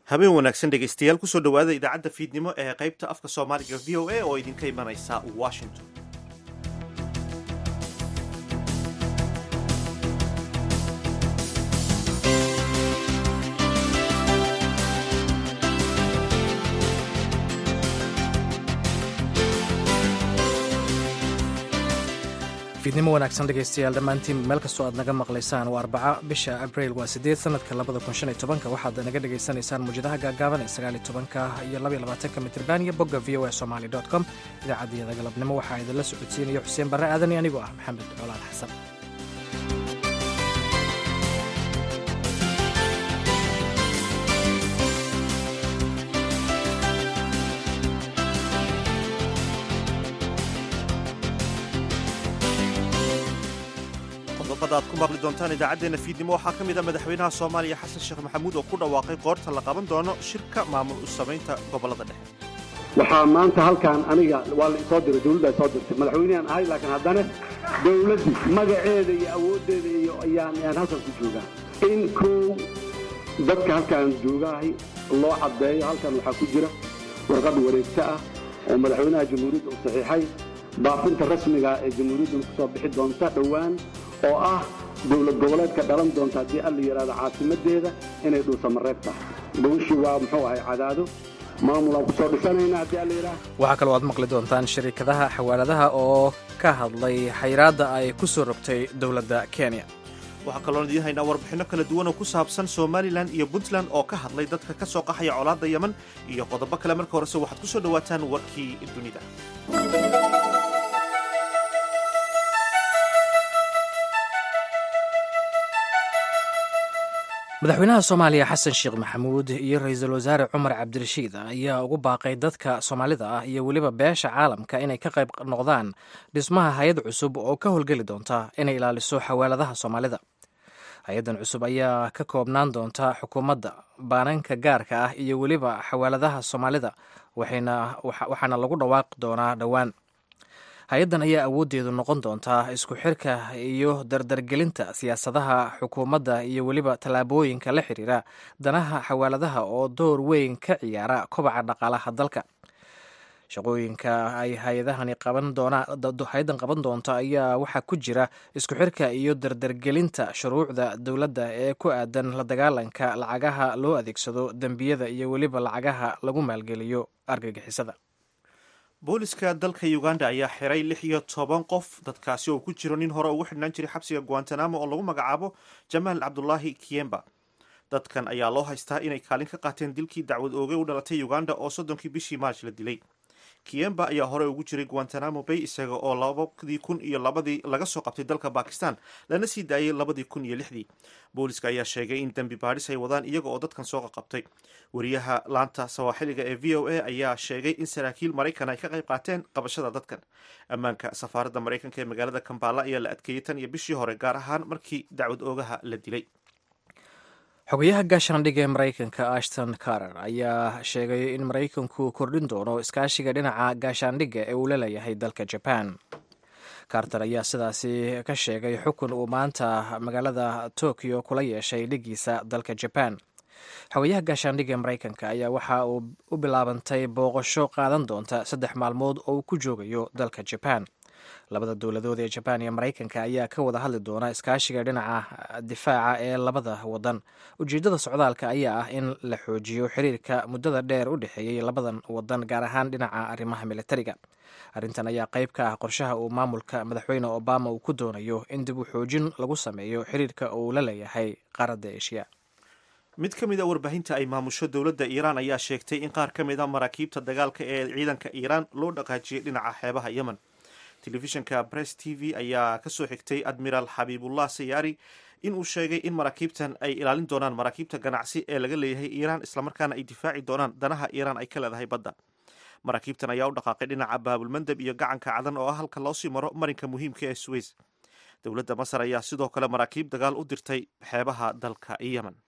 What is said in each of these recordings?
habeen wanaagsan dhegaystayaal kusoo dhowaada idaacadda fiidnimo ee qaybta afka soomaaliga v o a oo idinka imanaysa washington fiidnimo wanaagsan dhegaystayaal dhammaantiin meel kastoo aad naga maqlaysaan waa arbaca bisha abriil waa sideed sanadka labada kun shan iyo tobanka waxaad naga dhagaysanaysaan muwjadaha gaagaaban ee sagaal iyo tobanka iyo laba iyo labaatanka mitriban iyo bogga v o a somali dot com idaacaddiyada galabnimo waxaa idinla socodsiinaya xuseen barre aadan iyo anigoo ah maxamed colaal xasan qodobada aad ku maqli doontaan idaacaddeenna fiidnimo waxaa ka mid a madaxweynaha soomaaliya xasan sheekh maxamuud oo ku dhawaaqay qoorta la qaban doono shirka maamul u samaynta gobollada dhexe waxaa maanta halkan aniga waa la isoo diray dawladda soo dirtay madaxweynehan ahay laakiin haddana dawladdii magaceeda iyo awooddeeda iyo ayaan ayaan halkan ku joogaa in kow dadka halkaan joogahay loo caddeeyo halkan waxaa ku jira warqad wareegto ah oo madaxweynaha jamhuuriyadda uu saxiixay baafinta rasmiga ee jamhuuriyaddan ku soo bixi doonta dhowaan oo ah dowlad goboleedka dhalan doonta haddii alla yidhahdo caasimadeeda inay dhuusamareeb tahay bawishii waa muxuu ahay cadaado maamulaan ku soo dhisanayna haddii alla yidhaah waxaa kaloo aad maqli doontaan shariikadaha xawaaladaha oo ka hadlay xayraadda ay ku soo rogtay dowladda kenya waxaa kaloon idiin haynaa warbixinno kala duwan oo ku saabsan somalilan iyo puntland oo ka hadlay dadka ka soo qaxaya colaadda yeman iyo qodobo kale marka horese waxaad ku soo dhowaataan warkii dunida madaxweynaha soomaaliya xasan sheekh maxamuud iyo ra-iisul wasaare cumar cabdirashiid ayaa ugu baaqay dadka soomaalida ah iyo weliba beesha caalamka inay ka qayb noqdaan dhismaha hay-ad cusub oo ka howlgeli doonta inay ilaaliso xawaaladaha soomaalida hay-addan cusub ayaa ka koobnaan doonta xukuumadda baananka gaarka ah iyo weliba xawaaladaha soomaalida waxaana lagu dhawaaqi doonaa dhowaan hay-addan ayaa awooddeedu noqon doontaa isku xirka iyo dardargelinta siyaasadaha xukuumadda iyo weliba tallaabooyinka la xiriira danaha xawaaladaha oo door weyn ka ciyaara kobaca dhaqaalaha dalka shaqooyinka ay hay-adahani qaban doonhay-addan qaban doonto ayaa waxaa ku jira isku xirka iyo dardargelinta shuruucda dowladda ee ku aadan la dagaalanka lacagaha loo adeegsado dembiyada iyo weliba lacagaha lagu maalgeliyo argagixisada booliska dalka uganda ayaa xiray lix iyo toban qof dadkaasi oo ku jiro nin hore ugu xidhnaan jiray xabsiga guantanamo oo lagu magacaabo jamaal cabdulaahi kiyemba dadkan ayaa loo haystaa inay kaalin ka qaateen dilkii dacwad oogay u dhalatay uganda oo soddonkii bishii maarch la dilay kiyemba ayaa hore ugu jiray guantanamo bay isaga oo labadii kun iyo labadii laga soo qabtay dalka bakistan lana sii daayay labadii kun iyo lixdii booliska ayaa sheegay in dembi baadhis ay wadaan iyaga oo dadkan soo qaqabtay wariyaha laanta sawaaxiliga ee v o a ayaa sheegay in saraakiil maraykan ay ka qayb qaateen qabashada dadkan ammaanka safaaradda maraykanka ee magaalada kambala ayaa la adkeeyey tan iyo bishii hore gaar ahaan markii dacwad oogaha la dilay xogayaha gaashaandhigga ee maraykanka ashton carter ayaa sheegay in maraykanku kordhin doono iskaashiga dhinaca gaashaandhigga ee uu la leeyahay dalka jaban carter ayaa sidaasi ka sheegay xukun uu maanta magaalada tokyo kula yeeshay dhigiisa dalka jaban xogayaha gaashaandhigga ee maraykanka ayaa waxa uu u bilaabantay booqasho qaadan doonta saddex maalmood oo uu ku joogayo dalka jaban labada dowladood ee jabaan iyo maraykanka ayaa ka wada hadli doona iskaashiga dhinaca difaaca ee labada wadan ujeeddada socdaalka ayaa ah in la xoojiyo xiriirka muddada dheer u dhexeeyey labadan wadan gaar ahaan dhinaca arrimaha militariga arrintan ayaa qayb ka ah qorshaha uu maamulka madaxweyne obama uu ku doonayo in dib u xoojin lagu sameeyo xiriirka uu la leeyahay qaaradda eshiya mid ka mid a warbaahinta ay maamusho dowladda iiraan ayaa sheegtay in qaar ka mid a maraakiibta dagaalka ee ciidanka iiraan loo dhaqaajiyey dhinaca xeebaha yemen telefishinka bress t v ayaa kasoo xigtay admiraal xabiibullah sayaari inuu sheegay in maraakiibtan ay ilaalin doonaan maraakiibta ganacsi ee laga leeyahay iiraan islamarkaana ay difaaci doonaan danaha iiraan ay ka leedahay badda maraakiibtan ayaa u dhaqaaqay dhinaca baabulmandeb iyo gacanka cadan oo ah halka loosii maro marinka muhiimka ee suweys dowladda masar ayaa sidoo kale maraakiib dagaal u dirtay xeebaha dalka yemen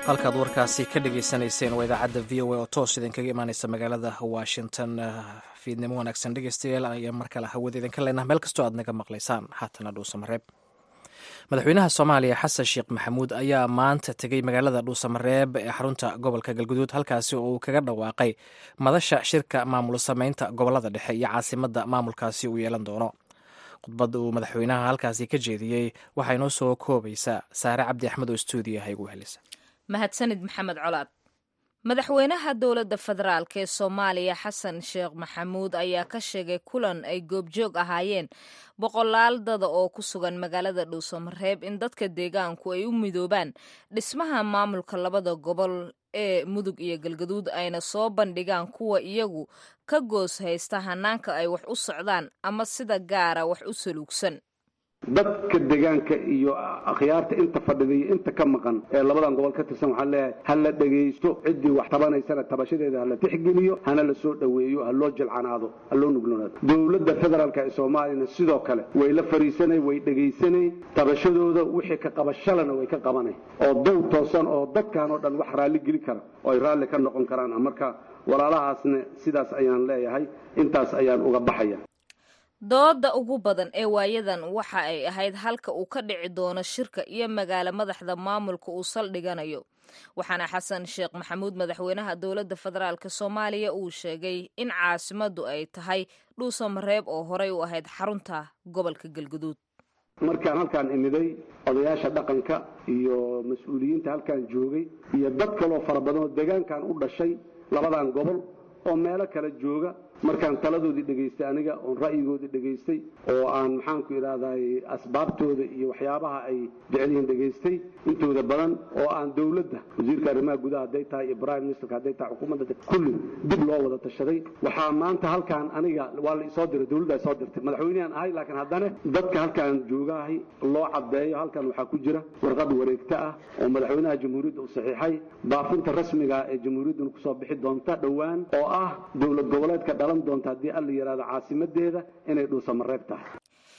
halkaad warkaasi ka dhagaysanayseen waa idaacadda v o a oo toos idinkaga imaaneysa magaalada washington fiidnimo wanaagsan dhegeystayaal ayaa mar kale hawada idinka leenaha meel kastoo aad naga maqlaysaan haatana dhuusamareeb madaxweynaha soomaaliya xasan sheekh maxamuud ayaa maanta tegey magaalada dhuusamareeb ee xarunta gobolka galguduud halkaasi oo uu kaga dhawaaqay madasha shirka maamul sameynta gobolada dhexe iyo caasimadda maamulkaasi uu yeelan doono khudbadda uu madaxweynaha halkaasi ka jeediyey waxaa inoo soo koobaysaa saare cabdi axmed oo stuudiyaha igu helisa mahadsanid maxamed colaad madaxweynaha dowladda federaalk ee soomaaliya xasan sheekh maxamuud ayaa ka sheegay kulan ay goobjoog ahaayeen boqolaal dada oo ku sugan magaalada dhuusamareeb in dadka deegaanku ay u midoobaan dhismaha maamulka labada gobol ee mudug iyo galgaduud ayna soo bandhigaan kuwa iyagu ka goos haysta hanaanka ay wax u socdaan ama sida gaara wax u saluugsan dadka deegaanka iyo akhyaarta inta fadhida iyo inta ka maqan ee labadan gobol ka tirsan waxaan leeyahay ha la dhegaysto ciddii wax tabanaysana tabashadeeda ha la tixgeliyo hana la soo dhoweeyo ha loo jilcanaado ha loo nugloonaado dowladda federaalk ee soomaaliyana sidoo kale way la fariisanay way dhegaysanay tabashadooda wixii ka qabashalana way ka qabanay oo dow toosan oo dadkan oo dhan wax raalli geli kara oo ay raalli ka noqon karaan marka walaalahaasna sidaas ayaan leeyahay intaas ayaan uga baxaya dooda ugu badan ee waayadan waxa ay ahayd halka uu ka dhici doono shirka iyo magaalo madaxda maamulka uu saldhiganayo waxaana xasan sheekh maxamuud madaxweynaha dowladda federaalk soomaaliya uu sheegay in caasimaddu ay tahay dhuusamareeb oo horey u ahayd xarunta gobolka galguduud markaan halkaan imiday odayaasha dhaqanka iyo mas-uuliyiinta halkaan joogay iyo dad kaloo fara badan oo deegaankan u dhashay labadan gobol oo meelo kala jooga markaan taladoodii dhegaystay aniga oon ra'yigoodii dhegaystay oo aan maxaanku idhahday asbaabtooda iyo waxyaabaha ay jecelyihiin dhegaystay intooda badan oo aan dowladda wasiirka arrimaha gudaha hadday tahay iyo prime ministerka hadday tahay xukuumadda kulli dib loo wada tashaday waxaa maanta halkaan aniga waa la isoo diray dowladda soo dirtay madaxweynehan ahay laakiin haddana dadka halkaan joogahay loo caddeeyo halkan waxaa ku jira warqad wareegta ah oo madaxweynaha jamhuuriyadda uu saxiixay baafinta rasmiga ee jamhuuriyadduna kusoo bixi doonta dhowaan oo ah dowlad goboleedka dhalan doonta haddii alla yidhahdo caasimadeeda inay dhuusamareeb tahay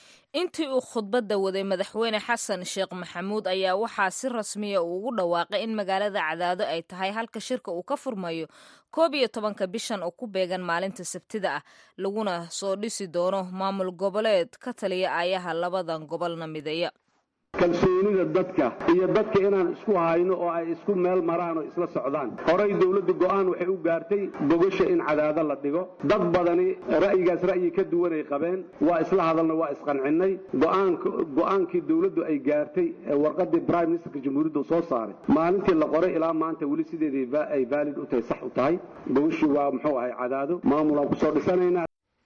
intii uu khudbadda waday madaxweyne xasan sheekh maxamuud ayaa waxaa si rasmiya uu ugu dhawaaqay in magaalada cadaado ay tahay halka shirka uu ka furmayo koob iyo tobanka bishan oo ku beegan maalinta sabtida ah laguna soo dhisi doono maamul goboleed ka taliya aayaha labadan gobolna mideeya kalsoonida dadka iyo dadka inaan isku hayno oo ay isku meel maraan oo isla socdaan horay dowladda go'aan waxay u gaartay bogasha in cadaado la dhigo dad badani ra'yigaas ra'yi ka duwanay qabeen waa isla hadalna waa isqancinnay go'aankii dowladdu ay gaartay ee warqadii prime ministerka jamhuuriyadda soo saaray maalintii la qoray ilaa maanta weli sideedii ay valid u tahay sax u tahay bogashii waa muxuu ahay cadaado maamulaan kusoo dhisanaynaa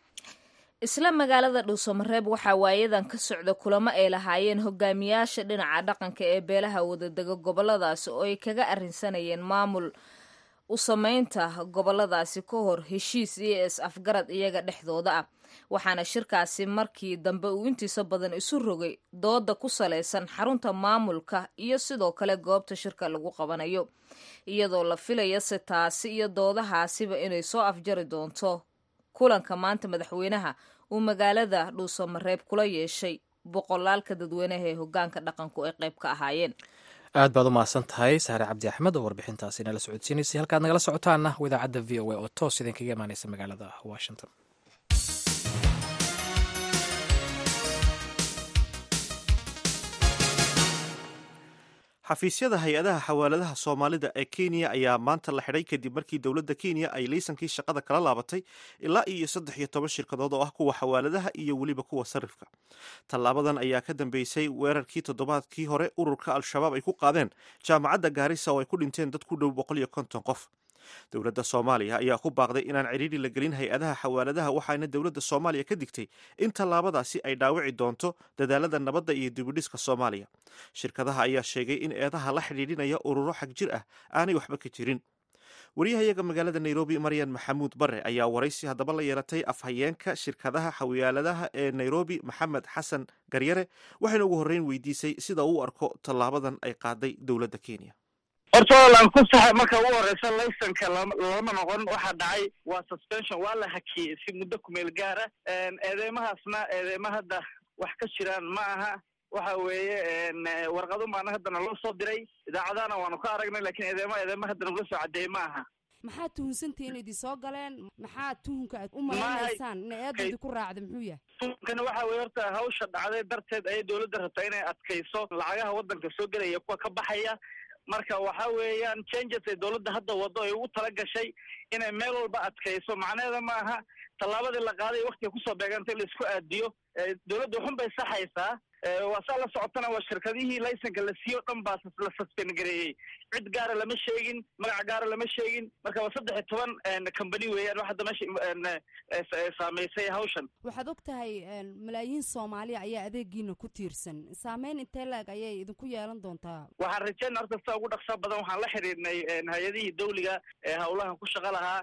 isla magaalada dhuusamareeb waxaa waayadan ka socda kulamo ay lahaayeen hogaamiyaasha dhinaca dhaqanka ee beelaha wadadega goboladaasi oo ay kaga arrinsanayeen maamul u sameynta goboladaasi ka hor heshiis iyo is afgarad iyaga dhexdooda ah waxaana shirkaasi markii dambe uu intiisa badan isu rogay dooda ku salaysan xarunta maamulka iyo sidoo kale goobta shirka lagu qabanayo iyadoo la filaya se taasi iyo doodahaasiba inay soo afjari doonto kulanka maanta madaxweynaha uu magaalada dhuusamareeb kula yeeshay boqolaalka dadweynaha ee hogaanka dhaqanku ay qayb ka ahaayeen aad baad u mahadsan tahay saare cabdi axmed oo warbixintaasi nala socodsiinaysay halkaad nagala socotaana idaacadda v o a oo toos idinkaga imaaneysa magaalada washington xafiisyada hay-adaha xawaaladaha soomaalida ee kenya ayaa maanta la xidhay kadib markii dowladda kenya ay laysankii shaqada kala laabatay ilaa iyo saddex iyo toban shirkadood oo ah kuwa xawaaladaha iyo weliba kuwa sarifka tallaabadan ayaa ka dambeysay weerarkii toddobaadkii hore ururka al-shabaab ay ku qaadeen jaamacadda gaarisa oo ay ku dhinteen dad ku dhow boqol iyo konton qof dowladda soomaaliya ayaa ku baaqday inaan cidhiidri la gelin hay-adaha xawaaladaha waxaana dowladda soomaaliya ka digtay in tallaabadaasi ay dhaawici doonto dadaalada nabadda iyo dibidhiska soomaaliya shirkadaha ayaa sheegay in eedaha la xidhiidhinaya ururo xag jir ah aanay waxba ka jirin wariyahayaga magaalada nairobi maryan maxamuud bare ayaa waraysi haddaba la yeelatay afhayeenka shirkadaha xawaaladaha ee nairobi maxamed xasan garyare waxayna ugu horreyn weydiisay sida uu arko tallaabadan ay qaaday dowladda kenya horta lan ku saxa marka ugu horeysa laysanka lama noqon waxaa dhacay waa suspension waa la hakiyey si muddo kumeel gaara eedeymahaasna eedeyma hadda wax ka jiraan ma aha waxa weeye warqadun baana haddana loo soo diray idaacadahana waanu ka aragnay lakin eedeema eedeema haddana ula soo cadeeyey ma aha maxaa tuhunsantihi in idin soo galeen maxaa tuhunka aad u malaynaysaan ina eedda idinku raacda muxuu yahay tuhunkana waxa weye horta hawsha dhacday darteed ayay dowladda rabtaa inay adkayso lacagaha waddanka soo gelaya kuwa ka baxaya marka waxa weeyaan changes ay dowladda hadda wado ay ugu tala gashay inay meel walba adkayso macnaheeda ma aha tallaabadii la qaaday waktiga kusoo beeganta in la isku aadiyo dowladda waxun bay saxaysaa waa saa la socotana waa shirkadihii laysanka la siiyo o dhan baa la suspend gareeyey cid gaara lama sheegin magac gaara lama sheegin marka waa saddex iyo toban company weeyaan wax hadda meesha saamaysay hawshan waxaad og tahay malaayiin soomaaliya ayaa adeegiina ku tiirsan saameyn intee la-eg ayay idinku yeelan doontaa waxaan rajeyna horta sida ugu dhaqsa badan waxaan la xiriirnay hay-adihii dawliga ee hawlahan ku shaqa lahaa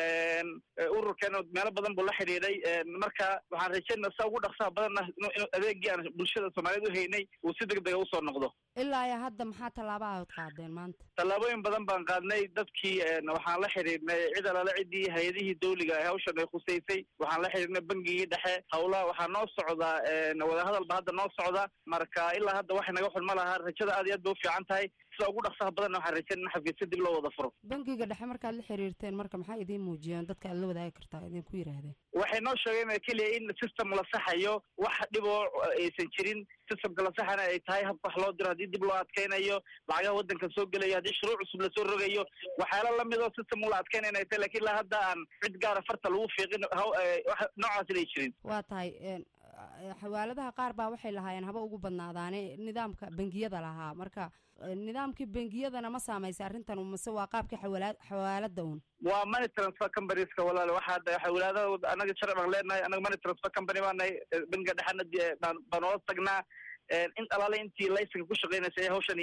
ururkeena meelo badan buu la xidhiidhay marka waxaan rajeynaa sida ugu dhaqsaha badanna inuu adeegii aan bulshada soomaaliyeed u haynay uu si deg dega usoo noqdo ilaa iyo hadda maxaa tallaaba aad qaadeen maanta tallaabooyin badan baan qaadnay dadkii waxaan la xidhiidhnay cid alale ciddii hay-adihii dawliga ee hawshan ay khusaysay waxaan la xidhiidhnay bangigii dhexe hawlaha waxaa noo socdaa wadahadal ba hadda noo socda marka ilaa hadda waxay naga xulma lahaa rajada aad iyo aad bay u fiican tahay sida ugu dhaqsaha badanna waxaan rajeyn in xafiisya dib loo wada furo bangiga dhexe markaad la xiriirteen marka maxaa idiin muujiyeen dadka aad la wadaagi kartaa idinku yidhaahdeen waxay noo sheegeen keliya in system la saxayo wax dhiboo aysan jirin systemka la saxana ay tahay habka wax loo diro haddii dib loo adkeynayo lacagaha waddanka soo gelayo haddii shuruuc cusub lasoo rogayo waxyaala lamid oo system ula adkeynayna ay tahay lakin ilaa hadda aan cid gaara farta lagu fiiqin noocaas inay jirin waa tahay xawaaladaha qaar baa waxay lahaayeen haba ugu badnaadaane nidaamka bangiyada lahaa marka nidaamkii bangiyadana ma saamaysay arrintan mase waa qaabkii xawala xawaalada un waa money transfer companyeska walaal waxaa xawlaadada anaga sharci baan leenahay anaga money transfer company baa nahay bangiga dhexena baan baan oola tagnaa in alaale intii laysanka ku shaqeynaysa ee hawshani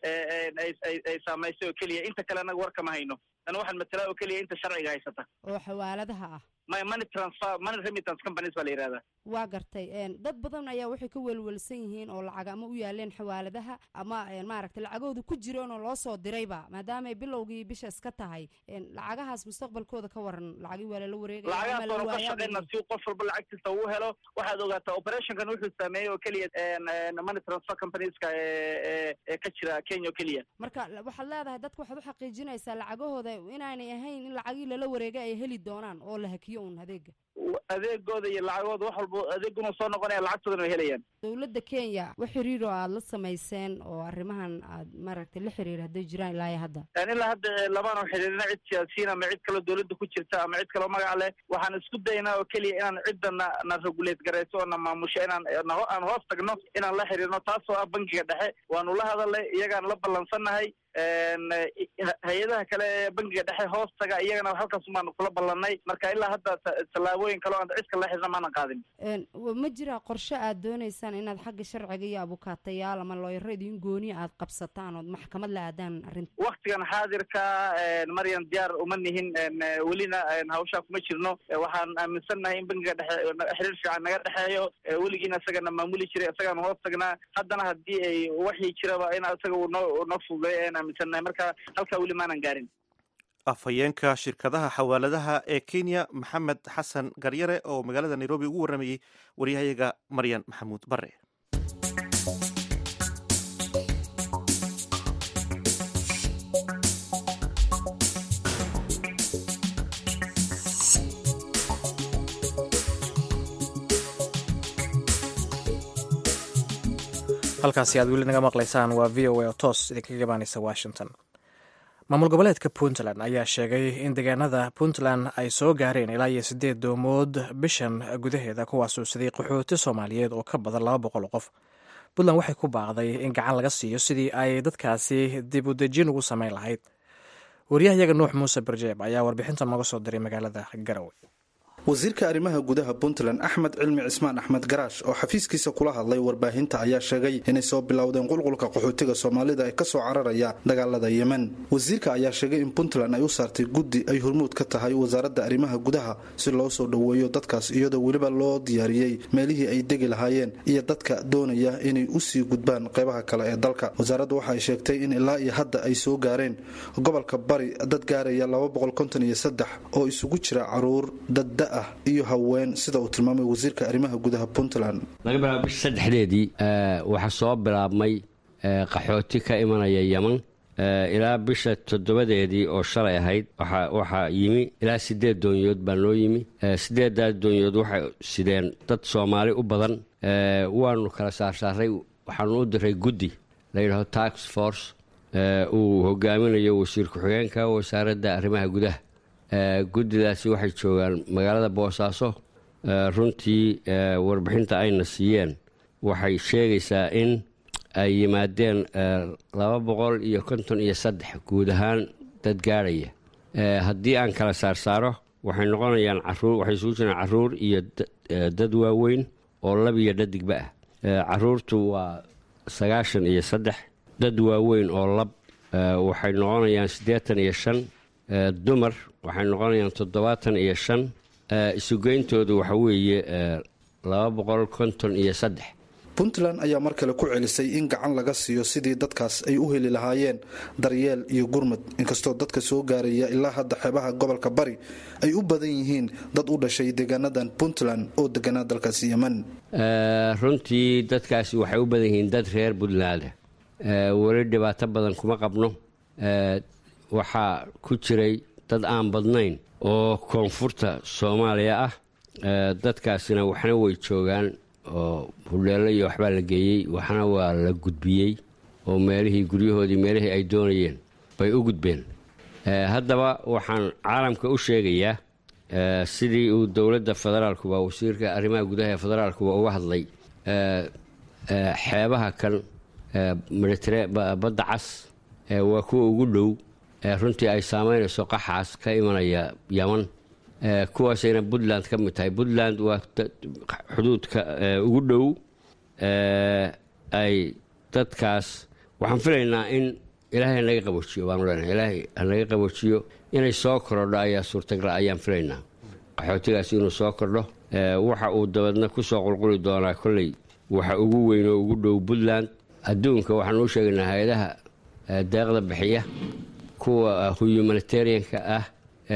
ay saamaysay oo keliya inta kale anaga warkama hayno ana waxaan matalaa oo keliya inta sharciga haysata oo xawaaladaha ah my money transfer money remittance companies baa la yihahdaa waa gartay dad badan ayaa waxay ka welwelsan yihiin oo lacag ama u yaaleen xawaaladaha ama maaragtay lacagooda ku jireen oo loo soo dirayba maadaamay bilowgii bisha iska tahay lacagahaas mustaqbalkooda ka waran lacagii waa lala wareegaya lacagahaas oonu ka shaqeyna si qof walba lacagtiisa uu helo waxaad ogaataa operationkan wuxuu saameeyey oo keliya money transfer companieska ee ka jira kenya oo keliya marka waxaad leedahay dadka waxaad u xaqiijinaysaa lacagahooda inaanay ahayn in lacagii lala wareegay ay heli doonaan oo la hakiyo un adeega adeegooda iyo lacagooda wax walba adeeguna soo noqonaya lacagtoodana way helayaan dowladda kenya wax xiriir oo aada la samayseen oo arrimahan aad maaragtay la xiriir hadday jiraan ilaa iyo hadda ilaa hadda lamaanu xiriirina cid siyaasiyiin ama cid kaloo dowladda ku jirta ama cid kaloo magac leh waxaan isku daynaa oo keliya inaan cidda na na regulate garayso oo na maamusho inaan aan hoos tagno inaan la xiriirno taasoo ah bangiga dhexe waanu la hadalnay iyagaan la ballansannahay hay-adaha kale ee bangiga dhexe hoos taga iyagana halkaas baanu kula ballanay marka ilaa hadda tallaabooyin kale o aan cid kale la xirna maanan qaadin ma jira qorshe aad dooneysaan inaad xagga sharciga iyo abukaatayaal ama looyaro idin gooniya aad qabsataan ood maxkamad la aadaan arrinta waktigan xaadirka maryan diyaar uma nihin welina hawshaa kuma jirno waxaan aaminsannahay in bangiga dhexe xiriir fiican naga dhexeeyo weligiina isagana maamuli jiray isagaanu hoos tagnaa haddana haddii ay waxii jiraba in isaga uu noo noo fududeeyo ayaan aaminsannahay marka halkaa weli maanan gaarin afhayeenka shirkadaha xawaaladaha ee kenya maxamed xasan garyare oo magaalada nairobi ugu warramayey waryahayaga maryan maxamuud bare halkaasi aad weli naga maqlaysaan waa v o a oo toos idinkaga gabaanaysa washington maamul goboleedka puntland ayaa sheegay in deegaanada puntland ay soo gaareen ilaa iyo siddeed doomood bishan gudaheeda kuwaasuu siday qaxooti soomaaliyeed oo ka badan laba boqol qof puntland waxay ku baaqday in gacan laga siiyo sidii ay dadkaasi dib u dejin ugu samayn lahayd waryahayaga nuux muuse barjeeb ayaa warbixinta nooga soo diray magaalada garowe wasiirka arrimaha gudaha puntland axmed cilmi cismaan axmed garaash oo xafiiskiisa kula hadlay warbaahinta ayaa sheegay inay soo bilowdeen qulqulka qaxootiga soomaalida ee kasoo cararaya dagaalada yemen wasiirka ayaa sheegay in puntland ay u saartay guddi ay hormuud ka tahay wasaaradda arrimaha gudaha si loo soo dhoweeyo dadkaas iyadoo weliba loo diyaariyey meelihii ay degi lahaayeen iyo dadka doonaya inay usii gudbaan qeybaha kale ee dalka wasaaraddu waxaay sheegtay in ilaa iyo hadda ay soo gaareen gobolka bari dad gaaraya oo isugu jira caruur dadda ah iyo haween sida uu tilmaamay wasiirka arrimaha gudaha puntland laga bilaabo bisha saddexdeedii waxaa soo bilaabmay qaxooti ka imanaya yeman ilaa bisha toddobadeedii oo shalay ahayd waxaa yimi ilaa sideed doonyood baa noo yimi sideedaas doonyood waxay sideen dad soomaali u badan waanu kala saarsaaray waxaanu u diray guddi layidhaho tax force uu hogaaminayo wasiir ku-xigeenka wasaaradda arrimaha gudaha guddidaasi waxay joogaan magaalada boosaaso runtii warbixinta ayna siiyeen waxay sheegaysaa in ay yimaadeen laba boqol iyo konton iyo saddex guud ahaan dad gaadhaya haddii aan kala saarsaaro waxay noqonayaan caruur waxay isugu jiraan caruur iyo dad waaweyn oo lab iyo dhadigba ah caruurtu waa sagaashan iyo saddex dad waaweyn oo lab waxay noqonayaan siddeetan iyo shan dumar waxay noqonayaan toddobaatan iyo shan isugeyntoodu waxa weeye laba boqol konton iyo saddex puntland ayaa mar kale ku celisay in gacan laga siiyo sidii dadkaas ay u heli lahaayeen daryeel iyo gurmud inkastoo dadka soo gaaraya ilaa hadda xeebaha gobolka bari ay u badan yihiin dad u dhashay deegaanadan puntland oo deganaa dalkaasi yeman runtii dadkaasi waxay u badan yihiin dad reer puntland weli dhibaato badan kuma qabno waxaa ku jiray dad aan badnayn oo koonfurta soomaaliya ah dadkaasina waxna way joogaan oo hudheello iyo waxbaa la geeyey waxna waa la gudbiyey oo meelihii guryahoodii meelihii ay doonayeen bay u gudbeen haddaba waxaan caalamka u sheegayaa sidii uu dowladda federaalkuba wasiirka arrimaha gudaha ee federaalkuba uga hadlay xeebaha kan badda cas waa kuwa ugu dhow runtii ay saamaynayso qaxaas ka imanaya yaman kuwaasayna puntland ka mid tahay puntland waa xuduudka ugu dhow ay dadkaas waxaan filaynaa in ilaahay hanaga qaboojiyo baanu leenahay ilaahay hanaga qaboojiyo inay soo korodho ayaa suurtagala ayaan filaynaa qaxootigaasi inuu soo kordho waxa uu dabeedna ku soo qulquli doonaa kolley waxa ugu weyn oo ugu dhow puntland adduunka waxaan uu sheegaynaa hay-adaha deeqda bixiya kuwa humanitarianka ah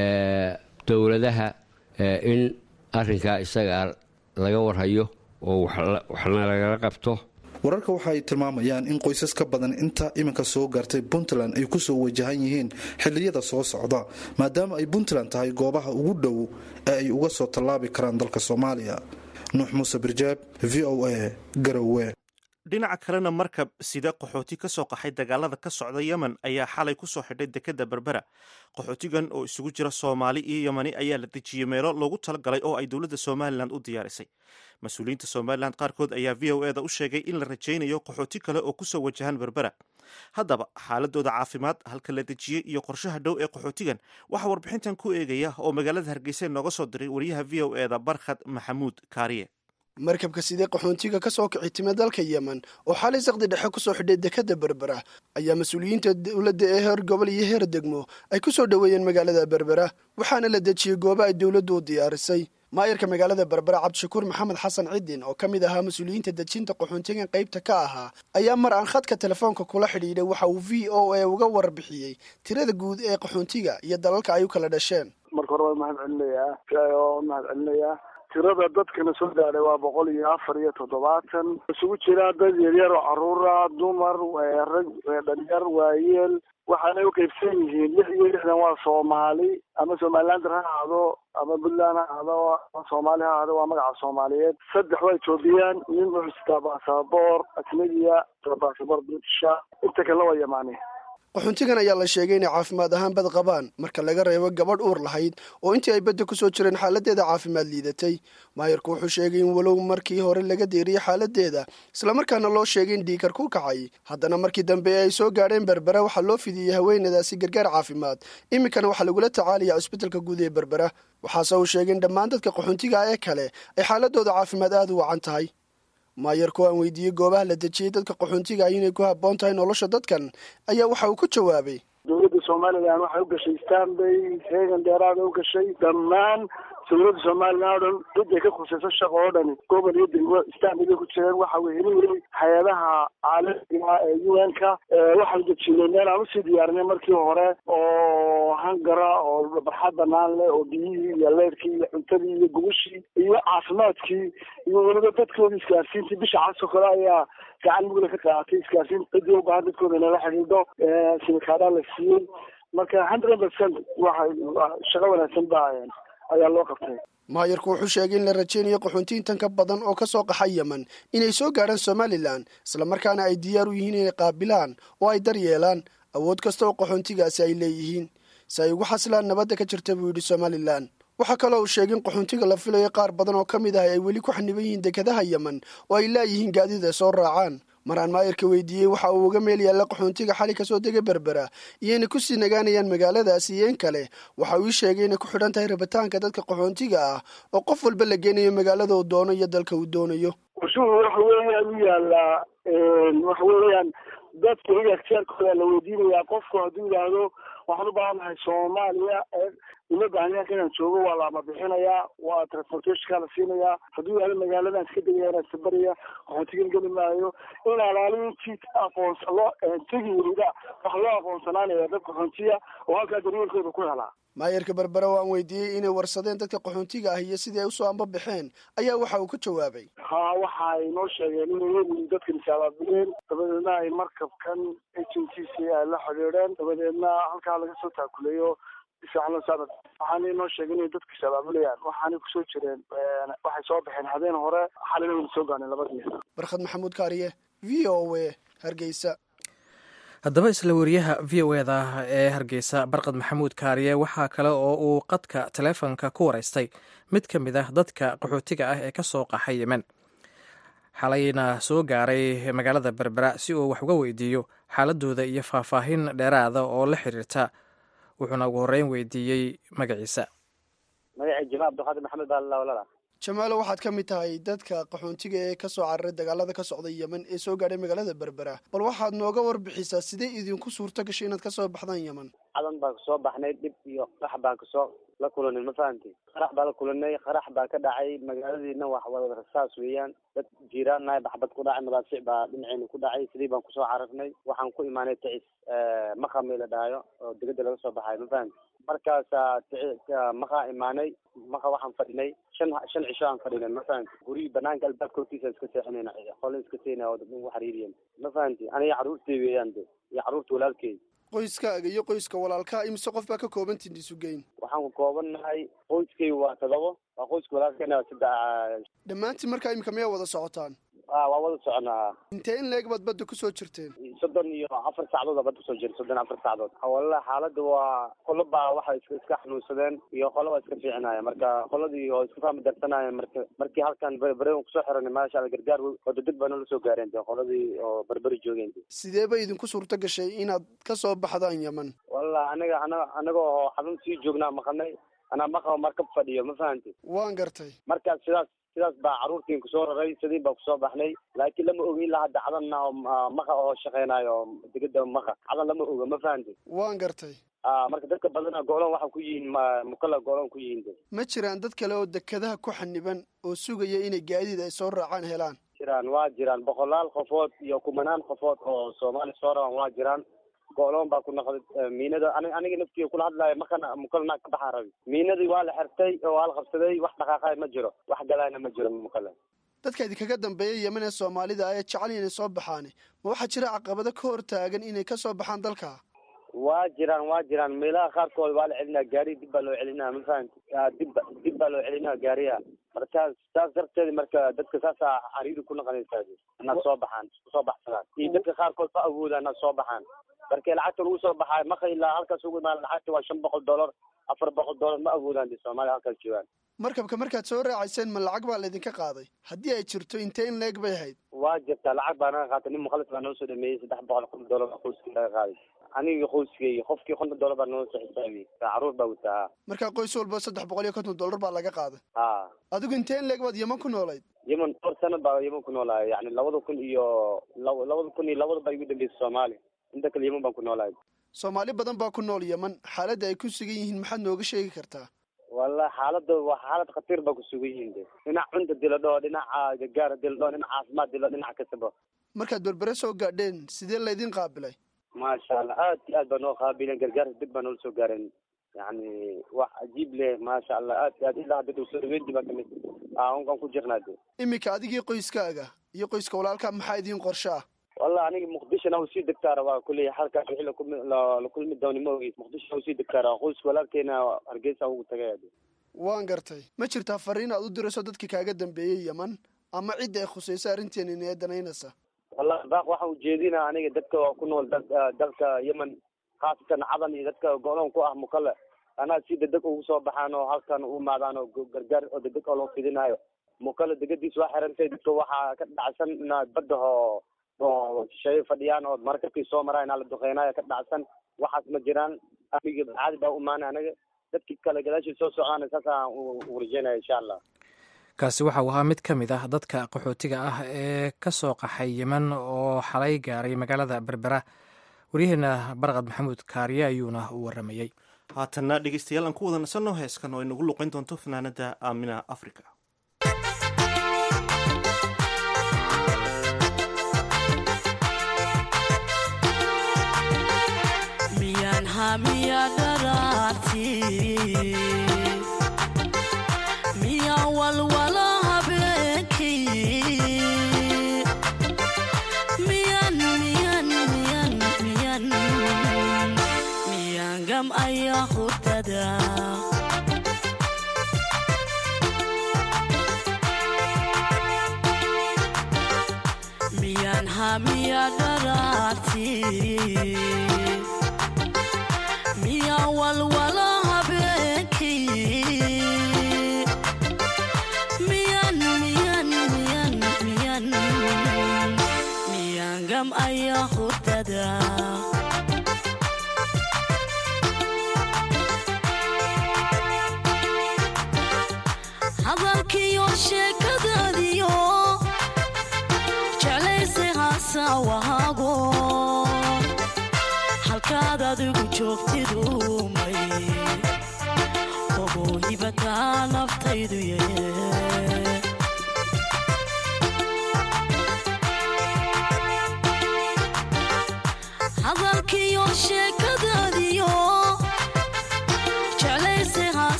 dowladaha in arinkaa isagaa laga warhayo oo waxna lagala qabto wararka waxa ay tilmaamayaan in qoysas ka badan inta iminka soo gaartay puntland ay kusoo wajahan yihiin xilliyada soo socda maadaama ay puntland tahay goobaha ugu dhow ee ay uga soo tallaabi karaan dalka soomaaliya nuux muuse birjaab v o a garowe dhinaca kalena markab sida qaxooti ka soo qaxay dagaalada ka socda yemen ayaa xalay ku soo xidhay dekadda berbera qaxootigan oo isugu jira soomaali iyo yemani ayaa la dejiyey meelo loogu talagalay oo ay dowladda somalilan u diyaarisay mas-uuliyiinta somalilan qaarkood ayaa v o eda u sheegay in la rajaynayo qaxooti kale oo kusoo wajahan berbera haddaba xaaladooda caafimaad halka la dejiyey iyo qorshaha dhow ee qaxootigan waxaa warbixintan ku eegaya oo magaalada hargeysa nooga soo diray wariyaha v o eda barkhad maxamuud kaariye markabka sidee qaxoontiga ka soo kici time dalka yemen oo xalay saqdi dhexe ku soo xidhay dekadda berbera ayaa mas-uuliyiinta dowladda ee heer gobol iyo heer degmo ay ku soo dhoweeyeen magaalada berbera waxaana la dejiyey goobo ay dowladdu u diyaarisay maayarka magaalada berbera cabdishakuur maxamed xasan cidin oo ka mid ahaa mas-uuliyiinta dejinta qaxoontigan qaybta ka ahaa ayaa mar aan khadka telefoonka kula xidhiidhay waxa uu v o a uga warbixiyey tirada guud ee qaxoontiga iyo dalalka ay u kala dhasheen marka hore waa mahad celinayaa oo mahad celinayaa tirada dadkana soo gaadhay waa boqol iyo afar iyo toddobaatan isugu jira dad yaryar oo caruura dumar rag dhalinyar waayeel waxaanay u qaybsan yihiin lix iyo lixdan waa soomaali ama somalilander ha ahaado ama puntland ha ahaado ama soomaali ha ahaado waa magaca soomaaliyeed saddex waa ethoobiyan nin wuxuu sitaa baasaboor ajnabiya baasaboor britisha inta kale waa yamaani qaxoontigan ayaa la sheegay inay caafimaad ahaan bad qabaan marka laga reebo gabadh uur lahayd oo intii ay badda ku soo jireen xaaladeeda caafimaad liidatay maayarku wuxuu sheegay in walow markii hore laga deeriyey xaaladeeda islamarkaana loo sheegay in dhiikar ku kacay haddana markii dambe ay soo gaadheen berbera waxaa loo fidiyey haweenadaasi gargaar caafimaad iminkana waxaa lagula tacaalaya cusbitalka guud ee berbera waxaase uu sheegay in dhammaan dadka qaxoontiga ee kale ay xaaladooda caafimaad aada u wacan tahay maayarku aan weydiiyey goobaha la dejiyey dadka qaxoontiga ah inay ku habboon tahay nolosha dadkan ayaa waxa uu ku jawaabay dowladda somalilan waxay u gashay stanbay reegan dheeraada u gashay dhammaan dowladda somalilan oo dhan ciday ka khusayso shaqo oo dhani gobol iyo degmo istaamigay ku jireen waxa wehelinayay hay-adaha caalamiga ee u n ka waxaan dejinay meel aan usii diyaarinay markii hore oo hangara oo barxad banaan leh oo biyihii iyo leerkii iyo cuntadii iyo gugushii iyo caafimaadkii iyo weliba dadkoodii isgaarsiintii bisha casoo kale ayaa gacan mugla ka qaaatay isgaarsiin ciddii u baahan dadkooda inala xidhiidho simikaadhaa la siiyey marka hundred percent waxa shaqo wanaagsan baa ayaa loo qabtay maayarku wuxuu sheegay in la rajeynayo qaxoontiintan ka badan oo ka soo qaxa yemen inay soo gaadhaan somalilan islamarkaana ay diyaar u yihiin inay qaabilaan oo ay daryeelaan awood kasta oo qaxoontigaasi ay leeyihiin si ay ugu xasilaan nabadda ka jirta buu yidhi somalilan waxaa kaloo uu sheegay in qaxoontiga la filayo qaar badan oo ka mid ah ay weli ku xaniban yihiin dekadaha yemen oo ay laayihiin gaadiid ay soo raacaan mar aan maayarka weydiiyey waxa uu uga meel yaalla qaxoontiga xali kasoo dega berbera iyo inay kusii nagaanayaan magaaladaasi iyo in kale waxa uu ii sheegay inay ku xidhan tahay rabitaanka dadka qaxoontiga ah oo qof walba la geenayo magaalada uu doono iyo dalka uu doonayo ushuhu waxa weeyaan u yaalaa waxa weeyaan dadka iyaga ikhtiyaarkooda la weydiinayaa qofku hadduu yidhaahdo waxaan u baahanahay soomaaliya uma baahnayaanka inaan joogo waa laama bixinayaa waa transportationka la siinayaa hadduu yidhahdo magaaladan iska degaya inaan sabaraya qaxoontigan geli maayo in alaalintii aqoons loo tegi welida wax loo aqoonsanaanaya dad qaxoontiya oo halkaa daryeelkooda ku helaa maayarka berbera oo aan weydiiyey inay warsadeen dadka qaxoontiga ah iyo sidii ay usoo ambabaxeen ayaa waxa uu ka jawaabay ha waxa ay noo sheegeen inay leeyihiin dadkan isaabaabiyeen dabadeedna ay markabkan agencies ay la xidhiidheen dabadeedna halkaa laga soo taakuleeyo waxaana noo sheegay inay dadka isabaabulayaan waxaanay kusoo jireen waxay soo baxeen habeen hore xalina wayna soo gaaneen labadii barkhad maxamuud kaariye v o a hargeysa haddaba isla wariyaha v o eda ee hargeysa barqad maxamuud kaariye waxaa kale oo uu qadka taleefonka ku wareystay mid ka mid ah dadka qaxootiga ah ee ka soo qaxay yemen xalayna soo gaaray magaalada berbera si uu wax uga weydiiyo xaaladooda iyo faahfaahin dheeraada oo la xiriirta wuxuuna ugu horreyn weydiiyey magaciisa magacii jamaal abdulqaadir maxamed baa lawalala jamaalo waxaad ka mid tahay dadka qaxoontiga ee ka soo cararay dagaalada ka socda yemen ee soo gaadhay magaalada berbera bal waxaad nooga warbixisaa sidee idinku suurto gashay inaad ka soo baxdaan yemen cadan baan kasoo baxnay dhib iyo qarax baan kasoo la kulanay ma fahamti qarax baa la kulanay qarax baa ka dhacay magaaladiina wax wada rasaas weeyaan dad jiiraannahay baxbad ku dhacay madaafiic baa dhinaceena ku dhacay sidii baan kusoo cararnay waxaan ku imaanay tacis maqami la dhahayo oo degada laga soo baxayo ma fahamti markaasa maqaa imaanay maqa waxaan fadhinay shan shan cisho aan fadhinay ma fahamti gurigi banaanka albaabka hortiisa iska seexinayna qole iska seynaya oo dadna ugu xariiriyan ma fahamti aniga carruurtay weeyaan de iyo carruurta walaalkeed qoyskaaga iyo qoyska walaalkaa imise qof baa ka koobantiin isu geyn waxaan ku koobannahay qoyskay waa todobo waa qoyska walaalkeena saddex dhammaantiin markaa imika miyaa wada socotaan a waa wada soconaa intee in leeg baad badda kusoo jirteen soddon iyo afar saacadood aa badda kusoo jira soddon afar saacadood walla xaaladda waa qolo baa waxay iska iska xanuunsadeen iyo qolo baa iska fiicinaya marka qoladii oo iska fahmi darsanaya marka markii halkan berberi kusoo xiranay maasha alla gargaar oo degdeg baa noola soo gaareen de qoladii oo berberi joogeen sidee bay idinku suurto gashay inaad ka soo baxdaan yemen walla aniga ana anaga oo xarun sii joognaa maqanay anaa maqa markab fadhiyo ma fahamti waan gartay markaas sidaas sidaas baa carruurtiin kusoo raray sidiin baa kusoo baxnay laakiin lama ogi ilaa hadda cadanna oo maqa oo shaqeynayo degada maqa cadan lama oga ma fahamti waan gartay a marka dadka badana goolon waxaa ku yihiin mukala goolon ku yihiin de ma jiraan dad kale oo dekadaha ku xaniban oo sugaya inay gaadiid ay soo raacaan helaan jiraan waa jiraan boqolaal qofood iyo kumanaan qofood oo soomaali soo rabaan waa jiraan go'loon baa ku noqday miinada ani aniga naftiga kula hadlaayo makana mukalana ka baxaa rabi miinadii waa la xirtay oo waa la qabsaday wax dhaqaaqay ma jiro wax galaana ma jiro mukale dadka idinkaga dambeeya yemen ee soomaalida ee jecel inay soo baxaan ma waxaa jira caqabado ka hor taagan inay ka soo baxaan dalka waa jiraan waa jiraan meelaha qaarkood waa la celinaa gaari dib baa loo celinaa ma fahamti dib dib baa loo celinaa gaariya markaas saas darteed marka dadka saasaa cariiri ku noqonaysaa inaad soo baxaan soo baxsadaan iyo dadka qaarkood ma awoodaan inaad soo baxaan markii lacagta lagu soo baxaayo maka ilaa halkaas ugu imaan lacagta waa shan boqol dollar afar boqol dollar ma awoodaan de soomaaliya halkaas joogaan markabka markaad soo raacayseen ma lacag baa laydinka qaaday haddii ay jirto intee in leeg bay ahayd waa jirtaa lacag baa naga qaatay nin mukhalis baa noo soo dhameeyey saddex boqol konton dollar baa qoyskii laga qaaday aniga qoyskay qofkii konton dollar baa noo soo xisaabiyey carruur baa wataa markaa qoys walba saddex boqol iyo konton dollar baa laga qaaday ha adigu intee in leeg baad yeman ku noolayd yemen dhowr sana baa yemen ku noolahay yani labada kun iyo labada kun iyo labada baa igu dambeysay soomaaliya inta kale yemen baan ku noolahay soomaali badan baa ku nool yeman xaaladda ay ku sugan yihiin maxaad nooga sheegi kartaa wallahi xaalada waa xaalad khatiir baa kusugan yihiin de dhinac cunta dila dhoo dhinaca gargaar dila dhoo dhinac caafimaad dila dhinac kastaba markaad berbere soo gaadheen sidee laydin qaabilay maasha allah aad iyo aad baa noo qaabileen gargaar dib baa noola soo gaareen yani wax cajiib leh maasha allah aad iyo aad ilaa hadda soo dhaweyntii baa kamid aan ku jirnaa de iminka adigii qoyskaaga iyo qoyska walaalkaa maxaa idiin qorsho ah wallahi aniga muqdishona usii degtaa rabaa kuley halkaas wixii lakumi la kulmi dooni ma ogi muqdisho usii degtaa rabaa qoyska walaalkeena hargeysa ugu tagay waan gartay ma jirtaa fariin aad u dirayso dadka kaaga dambeeyey yeman ama cidda ay khusayso arrinteena inee danaynaysa wallahi baaq waxaan ujeedinaa aniga dadka ku nool dalka yemen khaasatan cadan iyo dadka go-doon ku ah mukale anaa si degdeg ugu soo baxaan oo halkan u imaadaan oo gargaar oo degdeg oo loo fidinayo mukale degadiis waa xirantay dadka waxaa ka dhacsan inaad badda oo oo shay fadhiyaan oo markabkii soo maraa inaa la duqeynayo ka dhacsan waxaas ma jiraan amigi caadi baa u imaanay anaga dadkii kale gadaashii soo socdaana saasaan u rajeynaya insha allah kaasi waxa uu ahaa mid ka mid ah dadka qaxootiga ah ee ka soo qaxay yemen oo xalay gaaray magaalada berbera waryaheena barqad maxamuud kaariye ayuuna u waramayey haatanna dhegeystayaal aan ku wada nasanno heeskan oo inagu luqeyn doonto fanaanada aamina africa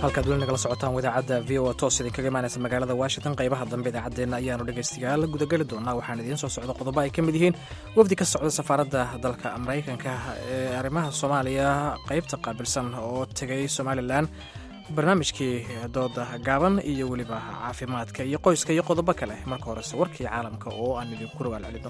halkaad weli nagala socotaan wadaacadda v o a toos idinkaga imaanaysa magaalada washington qaybaha dambe idaacaddeenna ayaanu dhegaystayaal gudageli doonaa waxaan idiin soo socda qodobo ay ka mid yihiin wafdi ka socda safaaradda dalka maraykanka ee arrimaha soomaaliya qaybta qaabilsan oo tegay somalilan barnaamijkii dooda gaaban iyo weliba caafimaadka iyo qoyska iyo qodobo kale marka horese warkii caalamka oo aan idinku rawaal celino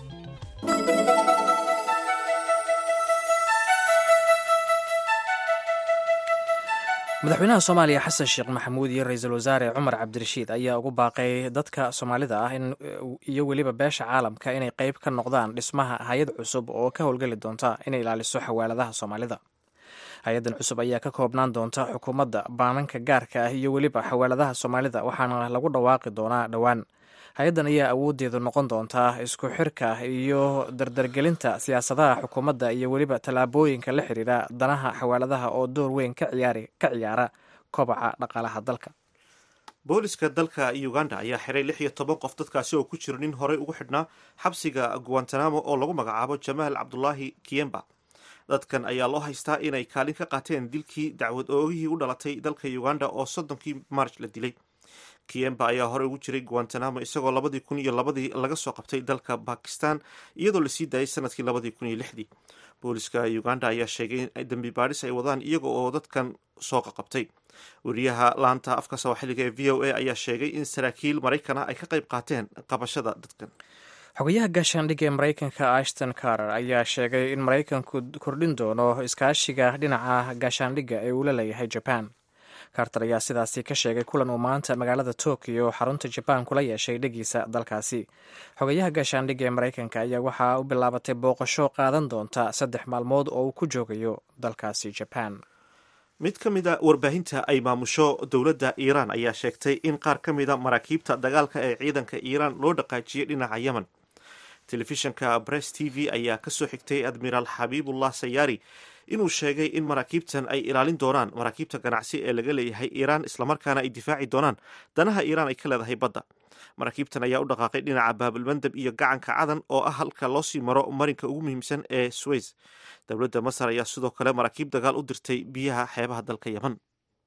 madaxweynaha soomaaliya xasan sheekh maxamuud iyo ra-iisul wasaare cumar cabdirashiid ayaa ugu baaqay dadka soomaalida ah iyo weliba beesha caalamka inay qeyb ka noqdaan dhismaha hay-ad cusub oo ka howlgeli doonta inay ilaaliso xawaaladaha soomaalida hay-addan cusub ayaa ka koobnaan doonta xukuumadda baananka gaarka ah iyo weliba xawaaladaha soomaalida waxaana lagu dhawaaqi doonaa dhowaan hay-addan ayaa awooddeedu noqon doontaa isku xirka iyo dardargelinta siyaasadaha xukuumadda iyo weliba tallaabooyinka la xiriira danaha xawaaladaha oo door weyn ka ciyaara kobaca dhaqaalaha dalka booliska dalka uganda ayaa xiray lix iyo toban qof dadkaasi oo ku jiro nin horey ugu xidhnaa xabsiga guantanamo oo lagu magacaabo jamaal cabdulaahi kiyemba dadkan ayaa loo haystaa inay kaalin ka qaateen dilkii dacwad oogihii u dhalatay dalka uganda oo soddonkii march la dilay kiyemba ayaa horey ugu jiray guantanamo isagoo labadii kun iyo labadii laga soo qabtay dalka bakistan iyadoo lasii daayay sanadkii labadii kun iyo lixdii booliska uganda ayaa sheegay in dembi baadhis ay wadaan iyaga oo dadkan soo qaqabtay wariyaha laanta afka sooxiliga ee v o a ayaa sheegay in saraakiil maraykan ah ay ka qayb qaateen qabashada dadkan xogayaha gaashaandhigga ee maraykanka ashton carter ayaa sheegay in maraykanku kordhin doono iskaashiga dhinaca gaashaandhigga ee uu la leeyahay jaban carter ayaa sidaasi ka sheegay kulan uu maanta magaalada tokyo xarunta jabaan kula yeeshay dhegiisa dalkaasi xogayaha gaashaandhigga ee maraykanka ayaa waxaa u bilaabatay booqasho qaadan doonta saddex maalmood oo uu ku joogayo dalkaasi jaban mid ka mid a warbaahinta ay maamusho dowladda iiraan ayaa sheegtay in qaar ka mida maraakiibta dagaalka ee ciidanka iiraan loo dhaqaajiyey dhinaca yemen telefishanka bress t v ayaa kasoo xigtay admiraal xabiibullah sayaari inuu sheegay in maraakiibtan ay ilaalin doonaan maraakiibta ganacsi ee laga leeyahay iiraan islamarkaana ay difaaci doonaan danaha iiraan ay ka leedahay badda maraakiibtan ayaa u dhaqaaqay dhinaca baabilmandab iyo gacanka cadan oo ah halka loosii maro marinka ugu muhiimsan ee sweys dowladda masar ayaa sidoo kale maraakiib dagaal u dirtay biyaha xeebaha dalka yemen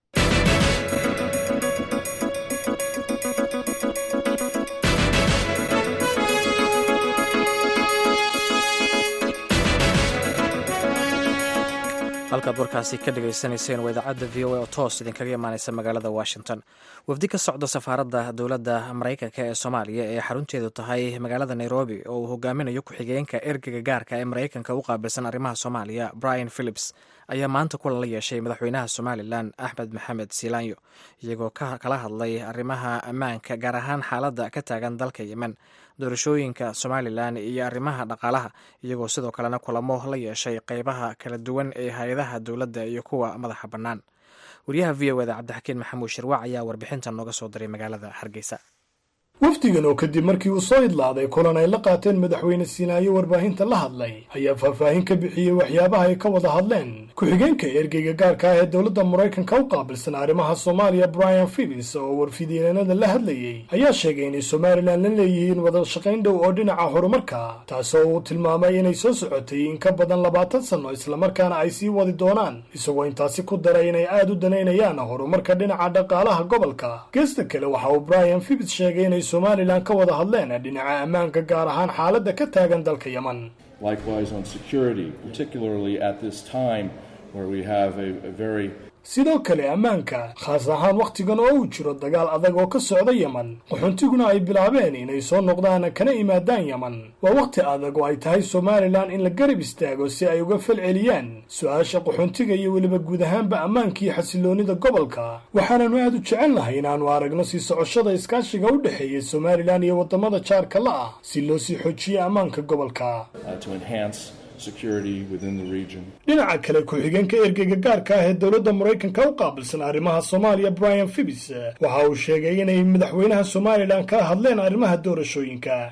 halkaad warkaasi ka dhagaysanayseen waa idaacadda v o a oo toos idinkaga imaaneysa magaalada washington wafdi ka socda safaaradda dowladda maraykanka ee soomaaliya ee xarunteedu tahay magaalada nairobi oo uu hogaaminayo ku-xigeenka ergeyga gaarka ee maraykanka u qaabilsan arrimaha soomaaliya brian philips ayaa maanta kulan la yeeshay madaxweynaha somalilan axmed maxamed siilaanyo iyagoo kala hadlay arrimaha ammaanka gaar ahaan xaaladda ka taagan dalka yemen doorashooyinka somalilan iyo arrimaha dhaqaalaha iyagoo sidoo kalena kulamo la yeeshay qeybaha kala duwan ee hay-adaha dowladda iyo kuwa madaxa bannaan wariyaha v o eda cabdixakiin maxamuud shirwac ayaa warbixintan nooga soo diray magaalada hargeysa wafdigan oo kadib markii uu soo idlaaday kulan ay la qaateen madaxweyne siinaayo warbaahinta la hadlay ayaa faahfaahin ka bixiyey waxyaabaha ay ka wada hadleen ku-xigeenka ergeyga gaarka ah ee dowladda maraykanka u qaabilsan arrimaha soomaaliya brian phillis oo warfidyeenada la hadlayey ayaa sheegay inay somalilan la leeyihiin wada shaqayn dhow oo dhinaca horumarka taasoo uu tilmaamay inay soo socotay in ka badan labaatan sanno islamarkaana ay sii wadi doonaan isagoo intaasi ku daray inay aad u danaynayaan horumarka dhinaca dhaqaalaha gobolka geesta kale waxa uu brian phillis sheegay inay somalilan ka wada hadleen dhinaca ammaanka gaar ahaan xaaladda ka taagan dalka yemen sidoo kale ammaanka khaas ahaan wakhtigan oo uu jiro dagaal adag oo ka socda yemen qaxoontiguna ay bilaabeen inay soo noqdaan kana imaadaan yemen waa wakhti adag oo ay tahay somalilan in la garab istaago si ay uga fal celiyaan su-aasha qaxoontiga iyo weliba guud ahaanba ammaankaiyo xasiloonnida gobolka waxaananu aad u jecelnahay inaannu aragno sii socoshada iskaashiga u dhexeeya somalilan iyo waddamada jaarka la ah si loo sii xoojiyo ammaanka gobolka dhinaca kale ku-xigeenka ergeyga gaarka ah ee dowladda maraykanka u qaabilsan arrimaha soomaaliya brian phibis waxa uu sheegay inay madaxweynaha somalilan kala hadleen arrimaha doorashooyinka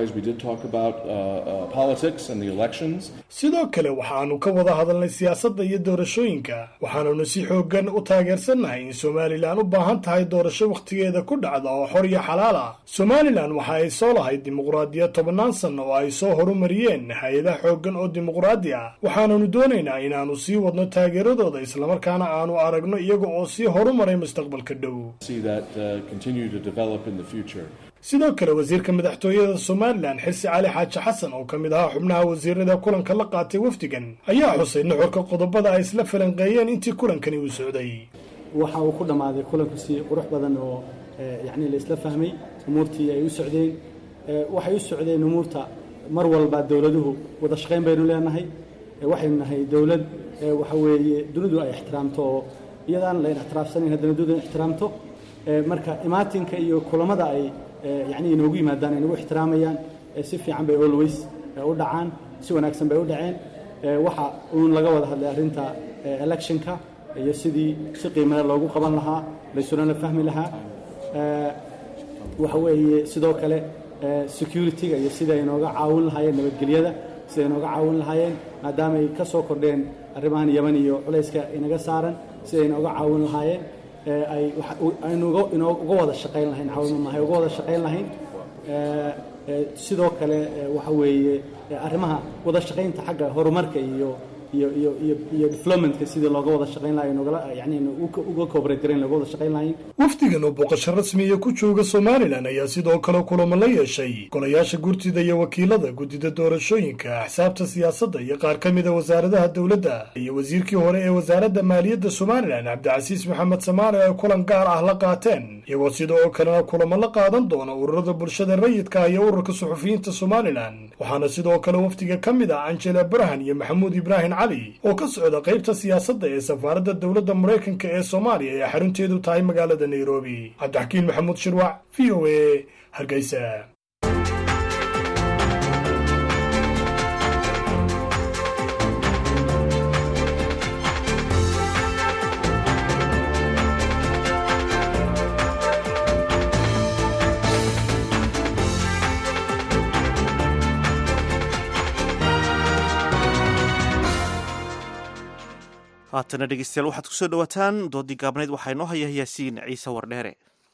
sidoo kale waxaanu ka wada hadalnay siyaasadda iyo doorashooyinka waxaanunu si xoogan u taageersannahay in somalilan u baahan tahay doorasho wakhtigeeda ku dhacda oo xor iyo xalaal ah somalilan waxa ay soo lahayd dimuqraadiyad tobannaan sanno oo ay soo horumariyeen hay-adaha xooggan oo dimuqraadi ah waxaananu doonaynaa inaannu sii wadno taageeradooda islamarkaana aanu aragno iyaga oo sii horumaray mustaqbalka dhow sidoo kale wasiirka madaxtooyada somalilan xirsi cali xaaji xasan oo ka mid ahaa xubnaha wasiirada kulanka la qaatay wafdigan ayaa xusay nuxurka qodobada ay isla falanqeeyeen intii kulankani uu socday waxa uu ku dhammaaday kulanku si qurux badan oo yacni la isla fahmay umuurtii ay u socdeen waxay u socdeen umuurta mar walba dowladuhu wada shaqayn baynu leenahay waxaynu nahay dowlad waxa weeye dunidu ay ixtiraamto oo iyadaan layn ixtiraafsanayn haddana dunidu ay ixtiraamto marka imaatinka iyo kulamada ay yacni inoogu yimaadaan ay nagu ixtiraamayaan si fiican bay always u dhacaan si wanaagsan bay u dhaceen waxa uun laga wada hadlay arrinta electionka iyo sidii si qiimale loogu qaban lahaa laysuna la fahmi lahaa waxa weeye sidoo kale security-ga iyo sida ay nooga caawin lahaayeen nabadgelyada sida ay nooga caawin lahaayeen maadaama ay ka soo kordheen arrimahan yaman iyo culayska inaga saaran sida ay nooga caawin lahaayeen ay aynu uga wada shaqayn lahayn caawimo maahay uga wada shaqayn lahayn sidoo kale waxa weeye arrimaha wada shaqaynta xagga horumarka iyo iyo iyo iyo iyo developmentka sidii looga wada shaqayn lahay nogala yani uga cooperate garayn looga wada shaqayn lahayn wafdigan oo booqasho rasmiya ku jooga somalilan ayaa sidoo kale kulamo la yeeshay golayaasha gurtida iyo wakiilada guddida doorashooyinka axsaabta siyaasadda iyo qaar ka mida wasaaradaha dowladda iyo wasiirkii hore ee wasaaradda maaliyadda somalilan cabdicasiis maxamed samaale ay kulan gaar ah la qaateen iyagoo sidoo kalena kulamo la qaadan doona ururada bulshada rayidka iyo ururka suxufiyiinta somalilan waxaana sidoo kale wafdiga ka mid ah angela barhan iyo maxamuud ibraahim cali oo ka socda qaybta siyaasadda ee safaaradda dowladda maraykanka ee soomaaliya ee xarunteedu tahay magaalada nairobi cabdixakiin maxamuud shirwac v o a hargeysa haatana dhegeystayaal waxaad kusoo dhawaataan doodii gaabnayd waxaa inoo haya yaasiin ciise wardheere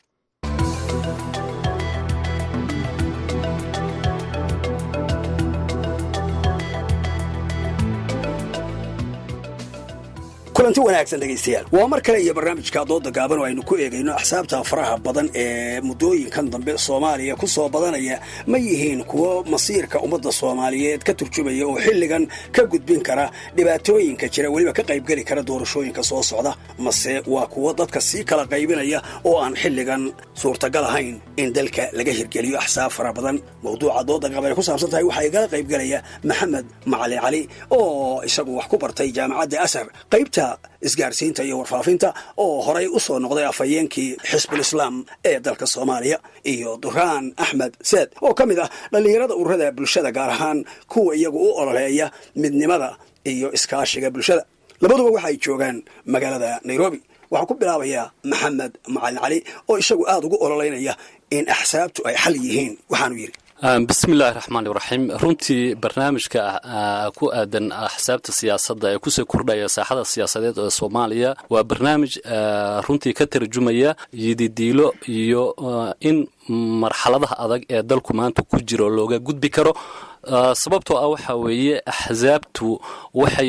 kulanti wanaagsan dhegaystayaal waa mar kale iyo barnaamijka dooda gaaban oo aynu ku eegayno axsaabta faraha badan ee muddooyinkan dambe soomaaliya ku soo badanaya ma yihiin kuwo masiirka ummadda soomaaliyeed ka turjumaya oo xilligan ka gudbin kara dhibaatooyinka jira weliba ka qaybgeli kara doorashooyinka soo socda mase waa kuwo dadka sii kala qaybinaya oo aan xilligan suurtagal ahayn in dalka laga hirgeliyo axsaab fara badan mawduuca dooda gaaban ay ku saabsan tahay waxaa igala qaybgelaya maxamed macali cali oo isagu wax ku bartay jaamacadda asar qaybta isgaarsiinta iyo warfaafinta oo horay u soo noqday afhayeenkii xisbul islaam ee dalka soomaaliya iyo duraan axmed seed oo ka mid ah dhallinyarada ururada bulshada gaar ahaan kuwa iyagu u ololeeya midnimada iyo iskaashiga bulshada labaduba waxay joogaan magaalada nairobi waxaan ku bilaabayaa maxamed macalin cali oo isagu aada ugu ololeynaya in axsaabtu ay xal yihiin waxaanu yidhi bismillahi raxmaan iraxiim runtii barnaamijka ku aadan axsaabta siyaasadda ee kusoo kordhaya saaxada siyaasadeed ee soomaaliya waa barnaamij runtii ka tarjumaya yididiilo iyo in marxaladaha adag ee dalku maanta ku jiro looga gudbi karo sababtoo ah waxaa weeye axsaabtu waxay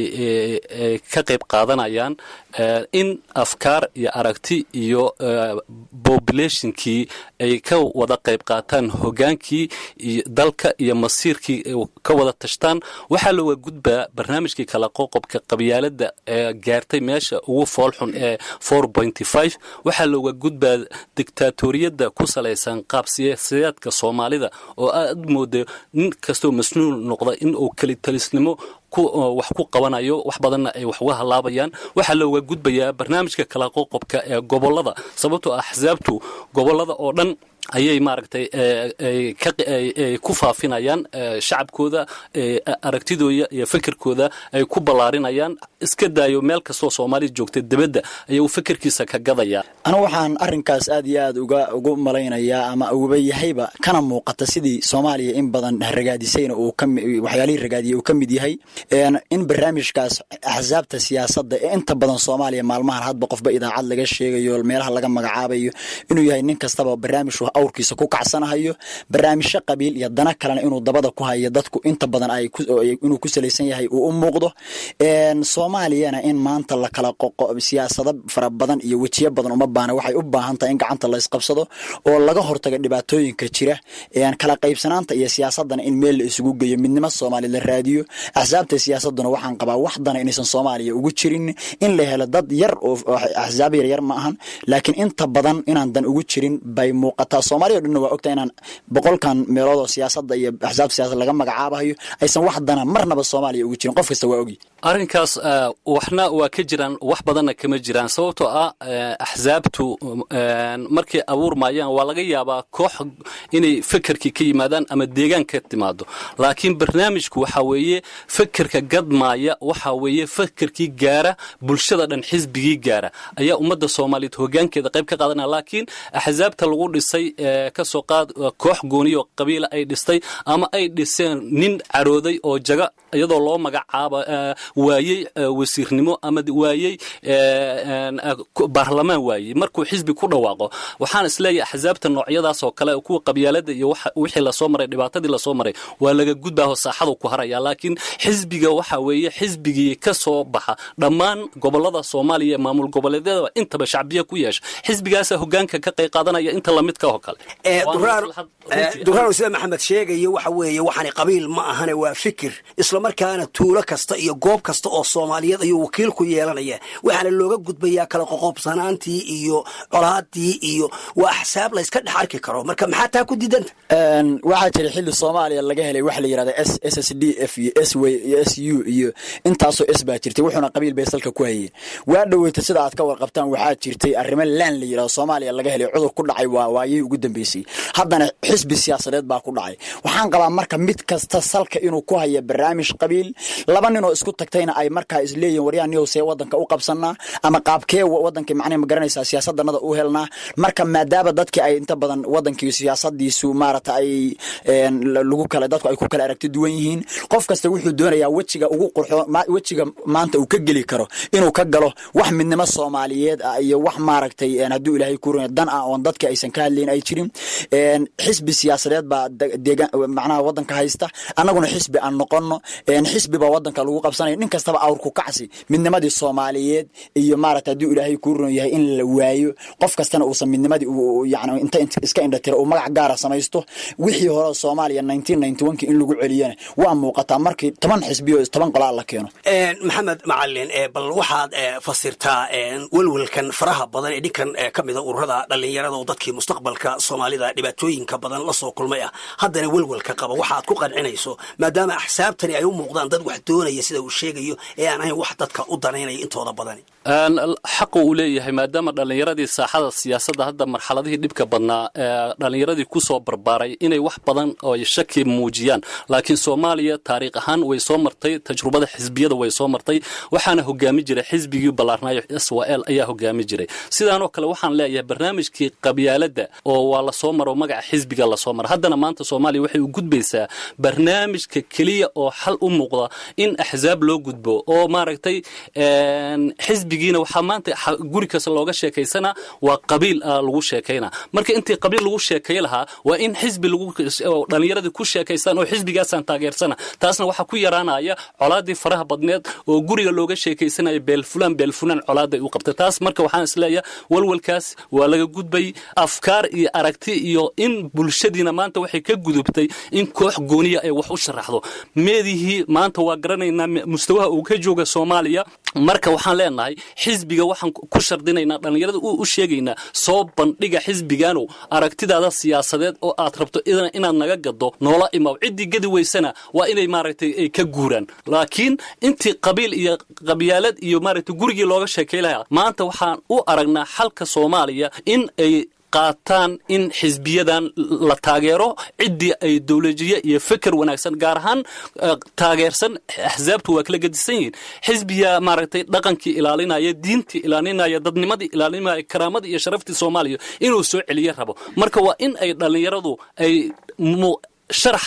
ka qayb qaadanayaan in afkaar iyo aragti iyo populationkii ay ka wada qayb qaataan hogaankii dalka iyo masiirkii ka wada tashtaan waxaa looga gudbaa barnaamijkii kala qoqobka qabyaalada ee gaartay meesha ugu foolxun ee waxaa looga gudbaa dictaatoriyadda ku salaysan qaab siyaasadeedka soomaalida oo aad mooda nin kastoo masnuul noqda in uu kelitalisnimo wax ku qabanayo wax badanna ay wax uga halaabayaan waxaa looga gudbayaa barnaamijka kala qoqobka ee gobolada sababtoo axsaabtu gobolada oo dhan ayay maaragtay ku faafinayaan shacabkooda aragtidooda iyo fikirkooda ay ku ballaarinayaan iska daayo meel kastoo soomaaliya joogta dibadda ayuu fikirkiisa ka gadayaa anu waxaan arrinkaas aad iyo aad uga ugu malaynayaa ama ugaba yahayba kana muuqata sidii soomaaliya in badan ragaadisayna uu waxyaalihii ragaadiyay uu ka mid yahay in barnaamijkaas axsaabta siyaasadda ee inta badan soomaaliya maalmahan hadba qofba idaacad laga sheegayo meelaha laga magacaabayo inuu yahay nin kastaba barnaamij awrkiisa ku kacsanahayo barnaamijyo qabiil iyo dana kalena inuu dabada ku hayo dadku inta badan ay inuu ku salaysan yahay uu u muuqdo soomaaliyana in maanta la kala qoqo siyaasado fara badan iyo wejiyo badan uma baana waxay u baahan tahay in gacanta la isqabsado oo laga hortago dhibaatooyinka jira kala qaybsanaanta iyo siyaasadana in meel la isugu geeyo midnimo soomaali la raadiyo axsaabta siyaasaduna waxaan qabaa waxdana inaysan soomaaliya ugu jirin in la helo dad yar oo axsaab yaryar ma ahan laakiin inta badan inaan dan ugu jirin bay muuqataa soomaaliya o dhanna waa ogtahay inaan boqolkan meelood oo siyaasada iyo axsaabta siyasad laga magacaabahayo aysan wax dana marnaba soomaaliya ugu jirin qof kasta waa ogi arrinkaas waxna waa ka jiraan wax badanna kama jiraan sababtoo ah axsaabtu markay abuurmayaan waa laga yaabaa koox inay fekerkii ka yimaadaan ama deegaan ka timaado laakiin barnaamijku waxa weeye fekerka gadmaaya waxa weeye fekerkii gaara bulshada dhan xisbigii gaara ayaa ummadda soomaaliyeed hogaankeeda qayb ka qaadanaya laakiin axsaabta lagu dhisay kasoo qaad koox gooniyo qabiila ay dhistay ama ay dhiseen nin carooday oo jaga iyadoo loo magacaaba waayey wasiirnimo ama waayey baarlamaan waayey markuu xisbi ku dhawaaqo waxaan isleeyahay axsaabta noocyadaas oo kale kuwa qabyaalada iyo wixii lasoo maray dhibaatadii lasoo maray waa laga gudbaaho saaxadu ku haraya laakiin xisbiga waxa weeye xisbigii ka soo baxa dhammaan gobolada soomaaliya ee maamul goboleedyada intaba shacbiya ku yeesha xisbigaasa hogaanka ka qayb qaadanaya inta lamidka oo kale duraano sida maxamed sheegayo waxa weeye waxaani qabiil ma ahane waa fikir islamarkaana tuulo kasta iyo goob kasta oo soomaaliyeed ayuu wakiil ku yeelanaya waxaana looga gudbayaa kala qoqobsanaantii iyo colaadii iyo waa axsaab layska dhex arki karo marka maxaa taa ku diidanta waxaa jira xilli soomaaliya laga helay waxa la yirahda s s s d f iyo s w iyo s u iyo intaasoo s baa jirtay wuxuuna qabiil bay salka ku hayeen waa dhoweyta sida aad ka warqabtaan waxaa jirtay arrimo laan la yirahdo soomaaliya laga helay cudur ku dhacay waa waayihii ugu dambeysay haddana xisbi siyaasadeed baa ku dhacay waxaan qabaa marka mid kasta salka inuu ku haya barnaamij qabiil laba ninoo isku tagtayna ay markaa isleeyihin waryaa niyow see wadanka u qabsanaa ama qaabkee wadanka macnaha ma garanaysaa siyaasadanada u helnaa marka maadaama dadkii ay inta badan wadankii siyaasadiisu maarata ay lagu kala dadku ay ku kala aragti duwan yihiin qof kasta wuxuu doonayaa wejiga ugu qurxo wejiga maanta uu ka geli karo inuu ka galo wax midnimo soomaaliyeed ah iyo wax maaragtay hadduu ilaahay ku dan ah oon dadka aysan ka hadlayn ay jirin xisbi siyaasadeed baa deegaan macnaha wadanka haysta annaguna xisbi aan noqono xisbi baa wadanka lagu qabsanaya nin kastaba awrku kacsi midnimadii soomaaliyeed iyo maarata hadduu ilaahay kuu ron yahay in la waayo qof kastana uusan midnimadii yani inta iska indhatira uu magac gaara samaysto wixii hore soomaaliya nineteen ninety one ki in lagu celiyana waa muuqataa markii toban xisbiyo toban qolaa la keeno maxamed macalin bal waxaad fasirtaa welwelkan faraha badan ee dhinkan ka mida ururada dhallinyarada oo dadkii mustaqbalka soomaalida dhibaatooyinka badan la soo kulmay ah haddana welwelka qaba waxaad ku qancinayso maadaama axsaabtani ay u muuqdaan dad wax doonaya sida uu sheegayo ee aan ahayn wax dadka u danaynaya intooda badani xaqu uu leeyahay maadaama dhallinyaradii saaxada siyaasadda hadda marxaladihii dhibka badnaa dhallinyaradii kusoo barbaaray inay wax badan oo shaki muujiyaan laakiin soomaaliya taariikh ahaan way soo martay tajrubada xisbiyada way soo martay waxaana hogaami jiray xisbigii ballaarnaayo s w l ayaa hogaami jiray sidaanoo kale waxaan leeyahay barnaamijkii qabyaaladda oo waa lasoo maro magaca xisbiga lasoo mara haddana maanta soomaaliya waxay u gudbaysaa barnaamijka keliya oo xal u muuqda in axsaab loo gudbo oo maaragtay xisbigiina waxaa maanta guri kasta looga sheekaysana waa qabiil lagu sheekayna marka intii qabiil lagu sheekay lahaa waa in xisbi dhallinyaradii ku sheekaystaan oo xisbigaasaan taageersana taasna waxaa ku yaraanaya colaadii faraha badneed oo guriga looga sheekaysanaya beelfulaan beelfulaan colaaday u qabtay taas marka waxaan isleeyahay walwalkaas waa laga gudbay afkaar iyo aragti iyo in bulshadiina maanta waxay ka gudubtay in koox gooniya ay wax u sharaxdo meedihii maanta waa garanaynaa mustawaha uu ka jooga soomaaliya marka waxaan leenahay xisbiga waxaan ku shardinaynaa dhallinyarada u sheegaynaa soo bandhiga xisbigaanow aragtidaada siyaasadeed oo aad rabto inaad naga gado noola imaw ciddii gadi weysana waa inay maaragtay ay ka guuraan laakiin intii qabiil iyo qabyaalad iyo maaragtay gurigii looga sheekay lahaa maanta waxaan u aragnaa xalka soomaaliya in ay qaataan in xisbiyadan la taageero ciddii ay dowlajiye iyo feker wanaagsan gaar ahaan taageersan axsaabtu waa kala gedisan yihiin xisbiya maaragtay dhaqankii ilaalinaya diintii ilaalinaya dadnimadii ilaalinaya karaamadii iyo sharaftii soomaaliya inuu soo celiye rabo marka waa in ay dhallinyaradu ay sharax ka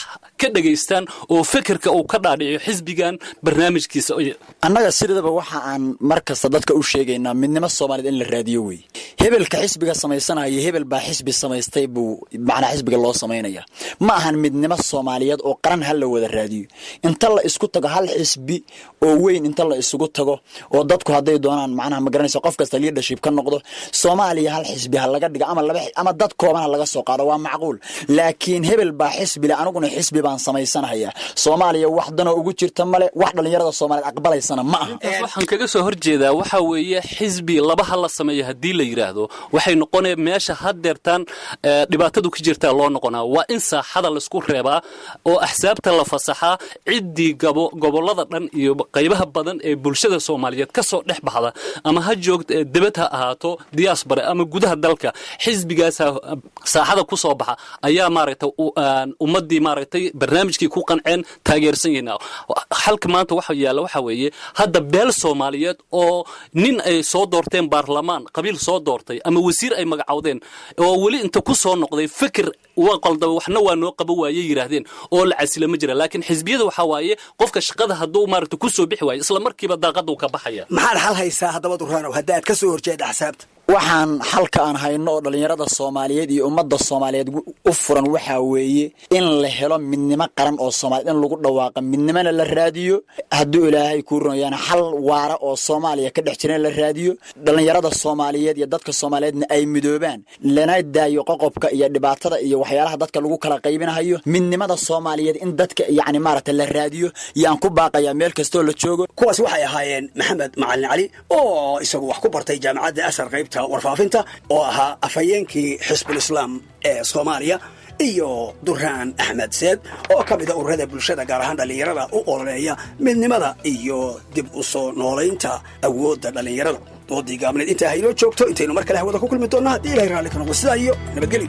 ka dhegaystaan oo fekerka uu ka dhaadhiciyo xisbigan barnaamijkiisa annaga sidaba waxa aan mar kasta dadka u sheegaynaa midnimo soomaaliyed in la raadiyo wey hebelka xisbiga samaysanaya hebel baa xisbi samaystay buu macnaa xisbiga loo samaynaya ma ahan midnimo soomaaliyeed oo qaran ha la wada raadiyo inta la isku tago hal xisbi oo weyn inta la isugu tago oo dadku hadday doonaan macnaha ma garanaysa qof kasta leadership ka noqdo soomaaliya hal xisbi ha laga dhigo ama laba ama dad kooban ha laga soo qaado waa macquul laakiin hebel baa xisbi le aniguna xisbi baan samaysanaya soomaaliya wax danoo ugu jirta male wax dhallinyarada soomaaliyeed aqbalaysana ma aha waxaan kaga soo horjeedaa waxa weeye xisbi labaha la sameeyo haddii la yidhaahdo waxay noqonaya meesha haddeertaan dhibaatadu ka jirtaa loo noqonaa waa in saaxada laisku reebaa oo axsaabta la fasaxaa ciddii gobollada dhan iyo qaybaha badan ee bulshada soomaaliyeed ka soo dhex baxda ama ha joogta debad ha ahaato diaspora ama gudaha dalka xisbigaasa saaxada ku soo baxa ayaa maaragtay ummaddii maaragtay barnaamijkii ku qanceen taageersan yihiin xalka maanta waxa yaalla waxa weeye hadda beel soomaaliyeed oo nin ay soo doorteen baarlamaan qabiil soo doortay ama wasiir ay magacowdeen oo weli inta ku soo noqday fikir waa qaldaba waxna waa noo qaba waaye yidhaahdeen oo la casila ma jira laakiin xisbiyada waxaa waaye qofka shaqada hadduu maaragta ku soo bixi waayo isla markiiba daaqaduu ka baxaya maxaad xal haysaa haddaba duraanow haddaad ka soo horjeeda axsaabta waxaan xalka aan hayno oo dhallinyarada soomaaliyeed iyo ummadda soomaaliyeed u furan waxaa weeye in la helo midnimo qaran oo soomaaliyed in lagu dhawaaqa midnimona la raadiyo hadduu ilaahay kuu runayaan xal waara oo soomaaliya ka dhex jira in la raadiyo dhallinyarada soomaaliyeed iyo dadka soomaaliyeedna ay midoobaan lana daayo qoqobka iyo dhibaatada iyo waxyaalaha dadka lagu kala qaybinahayo midnimada soomaaliyeed in dadka yacni maaragta la raadiyo yaan ku baaqayaa meel kastoo la joogo kuwaas waxay ahaayeen maxamed macalin cali oo isagu wax ku bartay jaamacadda ashar qaybta warfaafinta oo ahaa afhayeenkii xisbul islaam ee soomaaliya iyo duraan axmed seed oo ka mida ururada bulshada gaar ahaan dhallinyarada u ololeeya midnimada iyo dib u soo noolaynta awoodda dhallinyarada doodii gaabneed intaa haynoo joogto intaynu mar kale hawada ku kulmi doonna haddii ilahay raalli ka noqdo sidaa iyo nabadgelyo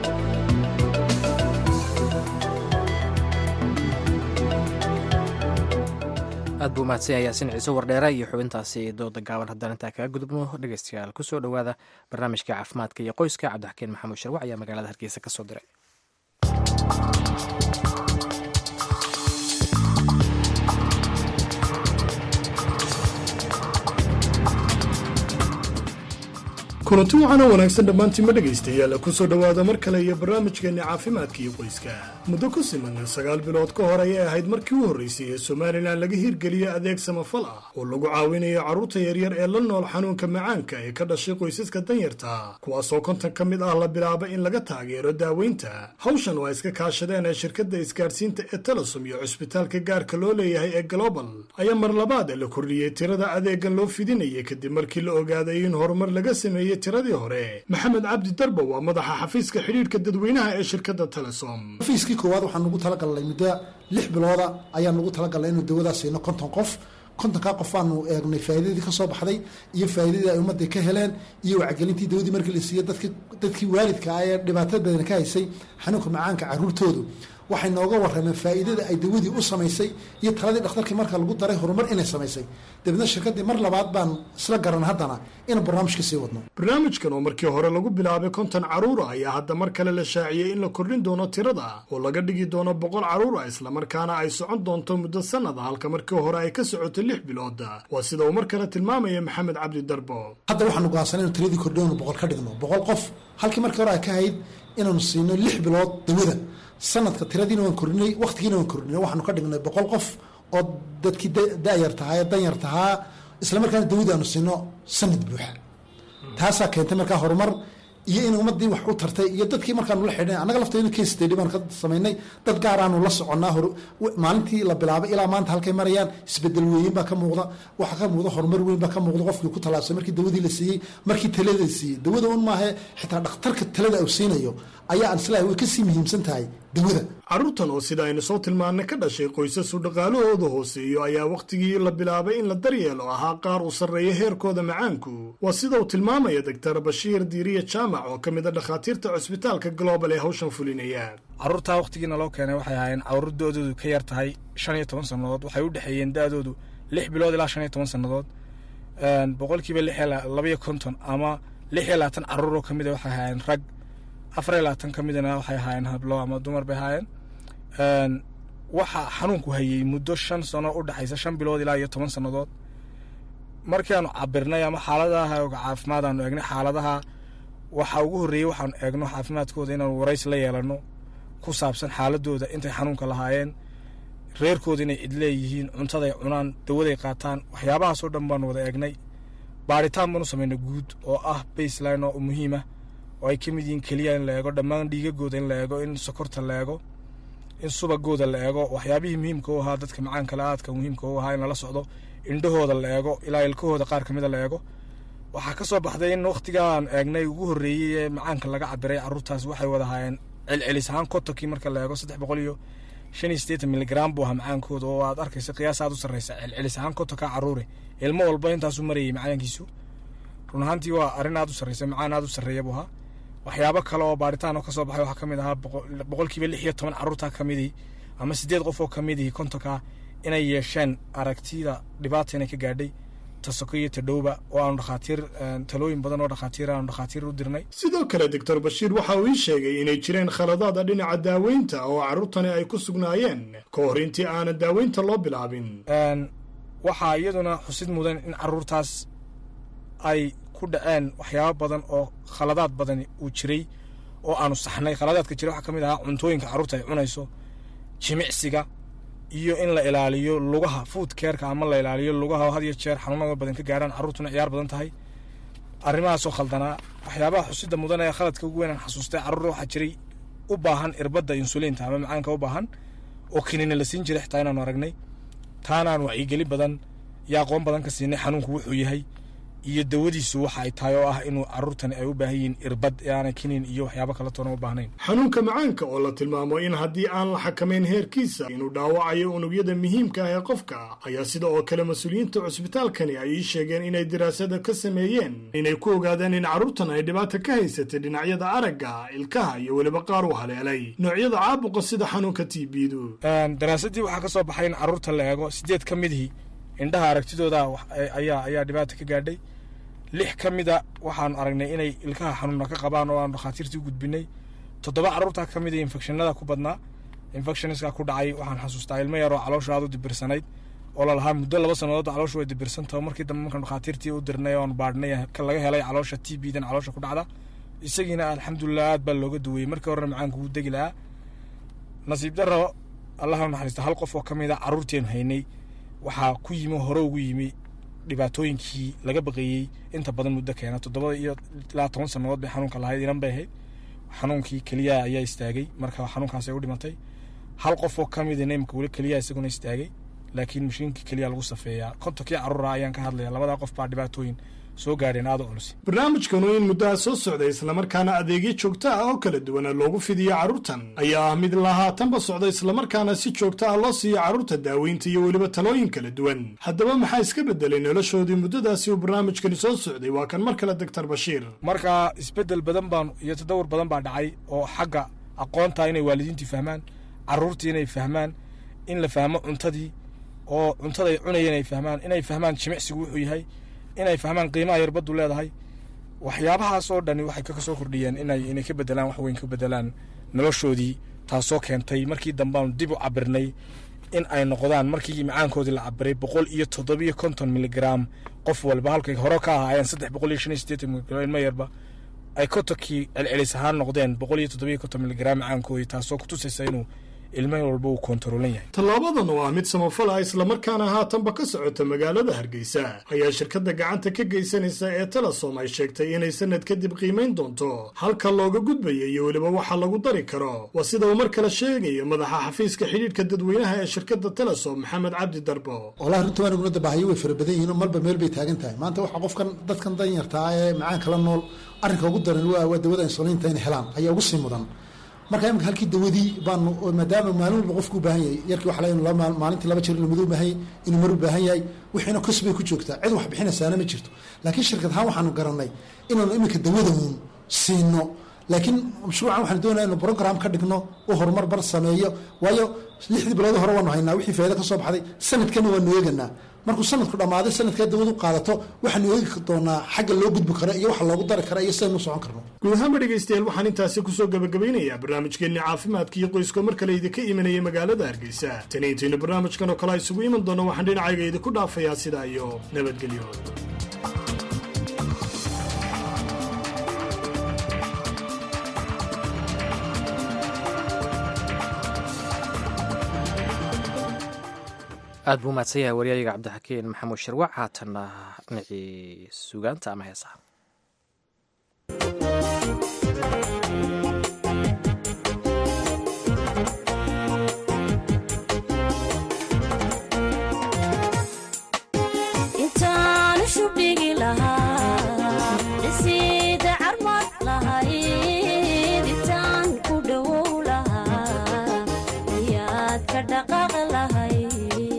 aad buu mahadsan yaasin ciise wardheere iyo xubintaasi dooda gaaban haddaan intaa kaga gudubno dhegeystayaal kusoo dhowaada barnaamijka caafimaadka iyo qoyska cabdixakiin maxamuud sharwac ayaa magaalada hargeysa ka soo diray kulanti waxaana wanaagsan dhammaantiinma dhegaystayaal kusoo dhowaada mar kale iyo barnaamijkeenna caafimaadka iyo qoyska muddo ku siman sagaal bilood ka hor ayay ahayd markii u horraysay ee somalilan laga hirgeliyey adeeg samafal ah oo lagu caawinayo carruurta yaryar ee la nool xanuunka macaanka ee ka dhashay qoysaska danyarta kuwaasoo kontan ka mid ah la bilaaba in laga taageero daaweynta hawshan oo ay iska kaashadeen ee shirkadda isgaadhsiinta ee telesom iyo cusbitaalka gaarka loo leeyahay ee global ayaa mar labaad la kordhiyey tirada adeegan loo fidinayay kadib markii la ogaaday in horumar laga sameeyey tiradii hore maxamed cabdi darbo waa madaxa xafiiska xidhiidhka dadweynaha ee shirkadda telesom xafiiskii koowaad waxaan ugu talagalnay muddo lix bilooda ayaan ugu talagalnay inuu dawadaas siino konton qof kontonkaa qof aanu eegnay faa'iidadii ka soo baxday iyo faa'iidadii ay ummadda ka heleen iyo wacgelintii dawadii markii la siiyey dadki dadkii waalidka ah ee dhibaatada badan ka haysay xanuunka macaanka carruurtoodu waxay nooga warrameen faa'iidada ay dawadii u samaysay iyo taladii dhakhtarkii marka lagu daray horumar inay samaysay dabeedna shirkaddii mar labaad baan isla garan haddana inaan barnaamijka sii wadno barnaamijkan oo markii hore lagu bilaabay konton carruura ayaa hadda mar kale la shaaciyey in la kordhin doono tirada oo laga dhigi doono boqol carruura islamarkaana ay socon doonto muddo sannada halka markii hore ay ka socotay lix bilood waa sida uu mar kale tilmaamaya maxamed cabdi darbo hadda waxaanu go'aansanay inu tiradii kordhiyonu boqol ka dhigno boqol qof halkii markii hore ay ka hayd inaanu siino lix bilood dawada sanadka tiradiina waan kordhinay wakhtigiina waan kordhinay waxaanu ka dhignay boqol qof oo dadkii dayar tahaa ee danyar tahaa islamarkaana dawada aanu siino sanad buuxa taasaa keentay markaa horumar iyo in ummadii wax u tartay iyo dadkii markaanu la xidhnay annaga lafteena case study baan ka samaynay dad gaaraanu la soconnaa maalintii la bilaabay ilaa maanta halkay marayaan isbedel weyn baa ka muuqda waxaa ka muuqda horumar weyn baa ka muuqda qofkii ku tallaabsay markii dawadii la siiyey markii talada la siiyey dawada un maahe xitaa dhakhtarka talada uu siinayo ayaa aan islaahay way kasii muhiimsan tahay dawada carruurtan oo sida aynu soo tilmaannay ka dhashay qoysasu dhaqaalahooda hooseeyo ayaa wakhtigii la bilaabay in la daryeelo ahaa qaar uu sarreeya heerkooda macaanku waa sida uu tilmaamaya doktar bashiir diiriya jaamac oo ka mid a dhakhaatiirta cusbitaalka global ee hawshan fulinaya carruurtaa wakhtigiina loo keenay waxay ahaayeen carruur doodoodu ka yar tahay shan iyo toban sannadood waxay u dhexeeyeen da'doodu lix bilood ilaa shan iyo toban sannadood boqolkiiba lix labaiyo konton ama lix iyo labaatan carruur oo ka mid a waxay ahaayeen rag afar iyo labaatan ka midana waxay ahaayeen hablo ama dumar bay ahaayeen waxaa xanuunku hayey muddo shan sano u dhexaysa shan bilood ilaa iyo toban sannadood markaanu cabirnay ama xaaladaha caafimaad aanu eegnay xaaladaha waxaa ugu horreeyey waxaanu eegno caafimaadkooda inaanu warays la yeelanno ku saabsan xaaladooda intay xanuunka lahaayeen reerkooda inay cid leeyihiin cuntaday cunaan dawaday qaataan waxyaabahaasoo dhan baanu wada eegnay baaritaan baanu samaynay guud oo ah baseline oo muhiim ah oo ay ka mid yihiin keliya in la eego dhammaan dhiigagooda in la eego in sokorta la eego in subagooda la eego waxyaabihii muhiimka u ahaa dadka macaankale aadka muhiimka u ahaa in lala socdo indhahooda la eego ilaa ilkahooda qaar ka mida la eego waxaa ka soo baxday in wakhtigaan eegnay ugu horreeyey ee macaanka laga cabiray carruurtaas waxay wada haayeen celcelis ahaan kotonkii marka la eego saddex boqol iyo shan iyo siddeetan miligram buu ahaa macaankooda oo aad arkaysa qiyaas aad u sarreysa celcelis ahaan kotonka carruure ilmo walba intaasuu marayay macaankiisu run ahaantii waa arrin aad u sarreysa macaan aad u sarreeya buu ahaa waxyaabo kale oo baaritaan oo ka soo baxay waxaa ka mid ahaa boqolkiiba lix iyo toban carruurta ka midii ama siddeed qof oo ka midii kontonka inay yeesheen aragtida dhibaata inay ka gaadhay tasoko iyo tadhowba oo aanu dhakhaatiir talooyin badan oo dhakhaatiir aanu dhakhaatiir u dirnay sidoo kale doctor bashiir waxa uu ii sheegay inay jireen khaladaada dhinaca daaweynta oo carruurtani ay ku sugnaayeen ka hor intii aanan daaweynta loo bilaabin waxaa iyaduna xusid mudan in carruurtaas ay ku dhaceen waxyaabo badan oo khaladaad badani uu jiray oo aanu saxnay khaladaadka jira waxaa ka mid ahaa cuntooyinka carruurta ay cunayso jimicsiga iyo in la ilaaliyo lugaha food keerka ama la ilaaliyo lugaha oo had iyo jeer xanuunada badan ka gaaraan carruurtuna ciyaar badan tahay arrimahaasoo khaldanaa waxyaabaha xusida mudan ee khaladka ugu weyn aan xasuustay carruur waxaa jiray u baahan irbadda insuliinta ama macaanka u baahan oo kinina la siin jiray xitaa inaanu aragnay taanaan wacyigeli badan iyo aqoon badan ka siinay xanuunku wuxuu yahay iyo dawadiisu waxa ay tahay oo ah inuu carruurtani ay u baahan yihiin irbad ee aanay kinin iyo waxyaabo kale toona u baahnayn xanuunka macaanka oo la tilmaamo in haddii aan la xakamayn heerkiisa inuu dhaawacayo unugyada muhiimka ah ee qofka ayaa sida oo kale mas-uuliyiinta cusbitaalkani ay ii sheegeen inay diraasada ka sameeyeen inay ku ogaadeen in carruurtan ay dhibaata ka haysatay dhinacyada aragga ilkaha iyo weliba qaar u haleelay noocyada caabuqa sida xanuunka tbdu daraasadii waxaa ka soo baxay in carruurta la eego sideed ka midihii indhaha aragtidooda ayaa ayaa dhibaata ka gaadhay lix ka mida waxaanu aragnay inay ilkaha xanuuna ka qabaan oo aanu dhakhaatiirtii u gudbinay toddoba carruurtaa ka mid a infectionada ku badnaa infectionska ku dhacay waxaan xasuustaa ilmo yaroo caloosha aad u dibirsanayd oo lalahaa muddo laba sannadood calooshu way dibirsantaho markii dambe markaan dhakhaatiirtii u dirnay oon baadhnay laga helay caloosha t b dan caloosha ku dhacda isagiina alxamdulilah aad baa looga duweyey markii horena macaanka wuu degi lahaa nasiib daro allaha naxariista hal qof oo ka mid a carruurteenu haynay waxaa ku yimi hore ugu yimi dhibaatooyinkii laga baqeeyey inta badan muddo keena toddoba iyo ilaa toban sannadood bay xanuunka lahayd inan bay ahayd xanuunkii keliyaha ayaa istaagay marka xanuunkaas ay u dhimatay hal qof oo ka mida imika weli keliyaha isaguna istaagay laakiin mashiinkii keliya lagu safeeyaa kontonkii carruura ayaan ka hadlaya labadaa qof baa dhibaatooyin soo gaadheen aada culus barnaamijkanu in muddaha soo socday islamarkaana adeegyo joogto ah oo kala duwana loogu fidiyo carruurtan ayaa ah mid lahaatanba socda islamarkaana si joogto ah loo siiyo carruurta daaweynta iyo weliba talooyin kala duwan haddaba maxaa iska bedelay noloshoodii muddadaasi uu barnaamijkani soo socday waa kan mar kale doctor bashiir marka isbeddel badan baan iyo tadawur badan baa dhacay oo xagga aqoonta inay waalidiintii fahmaan carruurtii inay fahmaan in la fahmo cuntadii oo cuntaday cunayeen ay fahmaan inay fahmaan jimicsigu wuxuu yahay inay fahmaan qiimaha yarbaddu leedahay waxyaabahaas oo dhani waxay ka soo kordhiyeen inay inay ka bedelaan wax weyn ka bedelaan noloshoodii taasoo keentay markii dambeanu dib u cabirnay in ay noqdaan markii macaankoodii la cabiray boqol iyo toddobiyo konton miligram qof walba halkay hore ka ahaayeen saddex boqol iyo shan iyo siddeetan miligram ilmo yarba ay kotonkii celcelis ahaan noqdeen boqol iyo toddobiyo konton miligram macaankoodii taasoo kutusaysa inuu ilmo walba uu koontaroolan yahay tallaabadan oo ah mid samafal ah islamarkaana haatanba ka socota magaalada hargeysa ayaa shirkadda gacanta ka geysanaysa ee telesom ay sheegtay inay sanad kadib qiimayn doonto halka looga gudbaya iyo weliba waxa lagu dari karo waa sida uu mar kale sheegayo madaxa xafiiska xidhiidhka dadweynaha ee shirkadda telesom maxamed cabdi darbo wallahi runtii waan ugunada baahayo way fara badan yihiin oo malba meel bay taagan tahay maanta waxa qofkan dadkan danyartaa ee macaanka la nool arrinka ugu daran waa dawada insuliinta inay helaan ayaa ugu sii mudan marka imika halkii dawadii baanu maadaama maalin walba qofku u baahan yahay yarkii waxa laga maalintii laba jeer inuu mid u baahan yahay inuu mar u baahan yahay wixiina kos bay ku joogtaa cid wax bixinaysaana ma jirto laakiin shirkad ahaan waxaanu garanay inaanu iminka dawada uun siino laakiin mashruucan waxaan doonaya inu program ka dhigno u horumar bar sameeyo waayo lixdii bilood hore waanu haynaa wixii faa'iido ka soo baxday sanadkana waanu eeganaa markuu sanadku dhammaaday sanadkaa dawladu qaadato waxaanu eegi doonaa xagga loo gudbi karo iyo waxa loogu dari kara iyo sidaynu u socon karno guud ahaanba dhegaystayaal waxaan intaasi kusoo gabagabaynayaa barnaamijkeenni caafimaadka iyo qoyska mar kale idinka imanaya magaalada hargeysa tani intaynu barnaamijkan oo kale isugu iman doonno waxaan dhinacayga idinku dhaafayaa sidaa iyo nabadgelyo aad buu mahadsan yahay waryayiga cabdixakiin maxamuud shirwac haatanna dhinacii sugaanta ama heesaha intaanu shubdhigi lahaa dhisiida carmad lahayd intaan ku dhowow lahaa miyaad ka dhaqaaq lahayd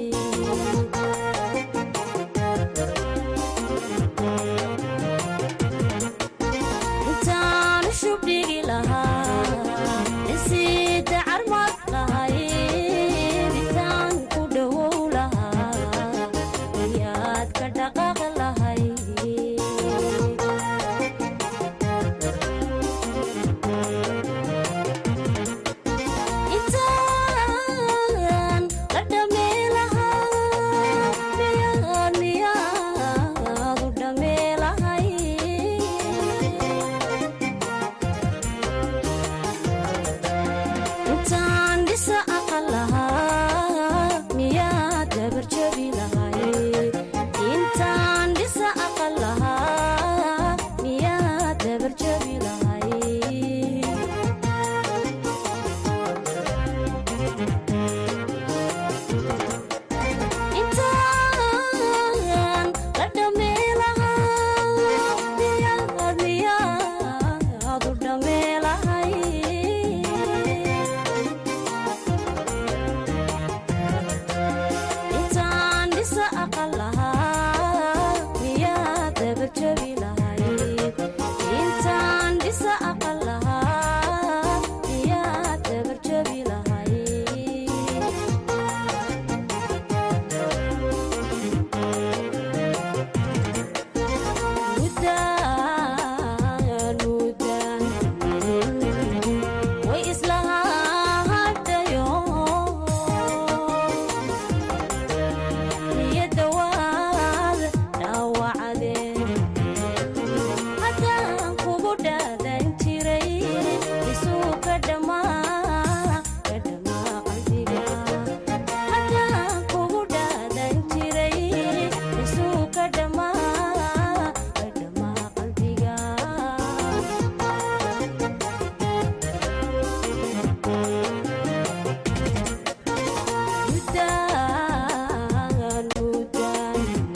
intaanu shubdhigi lahaa dhisiida carmad lahayd intaan ku dhowow lahaa miyaad ka dhaqaaq lahayd intaan la dhamee lahaa miyaad miyaad u dhamee lahayd intaan dhisa aqal lahaa miyaad dabarjabi lahayd intaan dhisa aqal lahaa miyaad dabarjabi lahayd intaan la dhamee lahaa miyaad miyaad u dhamee lahayd intaan dhisa aqal lahaa miyaad dabarjabi lahayd intaan dhisa aqal lahaa miyaad dabarjabi lahayd mudaan mudaan way islahadhayo niyadda waad dhaawacdeen haddaan kugu dhaadan jiray isuu ka dhammaa ka dhammaa qalbiga haddaan kugu dhaadan jiray isuu ka dhammaa ka dhammaa qalbiga mudaan mudaan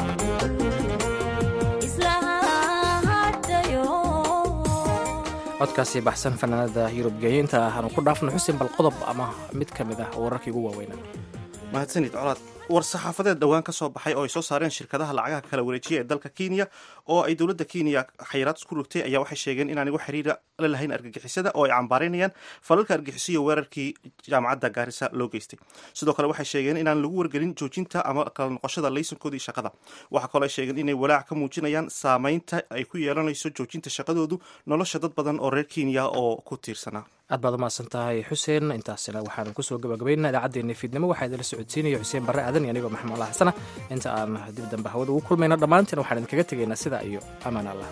islahadhayo codkaasi baxsan fanaanada yurub geeyiinta aanu ku dhaafno xusin bal qodob ama mid ka mid ah wararkii ugu waaweynaa mahadsanid colaad war saxaafadeed dhowaan ka soo baxay oo ay soo saareen shirkadaha lacagaha kala wareejiya ee dalka kenya oo ay dowladda kenya xayiraad isku rogtay ayaa waxay sheegeen inaan igu xiriira la lahayn argagixisada oo ay cambaaraynayaan falalka argixisiyo weerarkii jaamacadda gaarisa loo geystay sidoo kale waxay sheegeen inaan lagu wargelin joojinta ama kala noqoshada laysankoodii shaqada waxaa kaloo ay sheegeen inay walaac ka muujinayaan saameynta ay ku yeelanayso joojinta shaqadoodu nolosha dad badan oo reer kenya oo ku tiirsanaa aad baad umahadsan tahay xuseen intaasina waxaanu kusoo gabagabaynaa idaacaddeenna fiidnimo waxaa idinla socodsiinaya xuseen barre aadan iyo anigoo maxamed allah xasana inta aan dib dambe hawada ugu kulmayno dhammaanteen waxaan idinkaga tegaynaa sidaa iyo amaan allah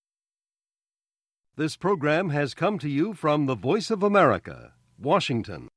This program has come to you from the Voice of America, Washington.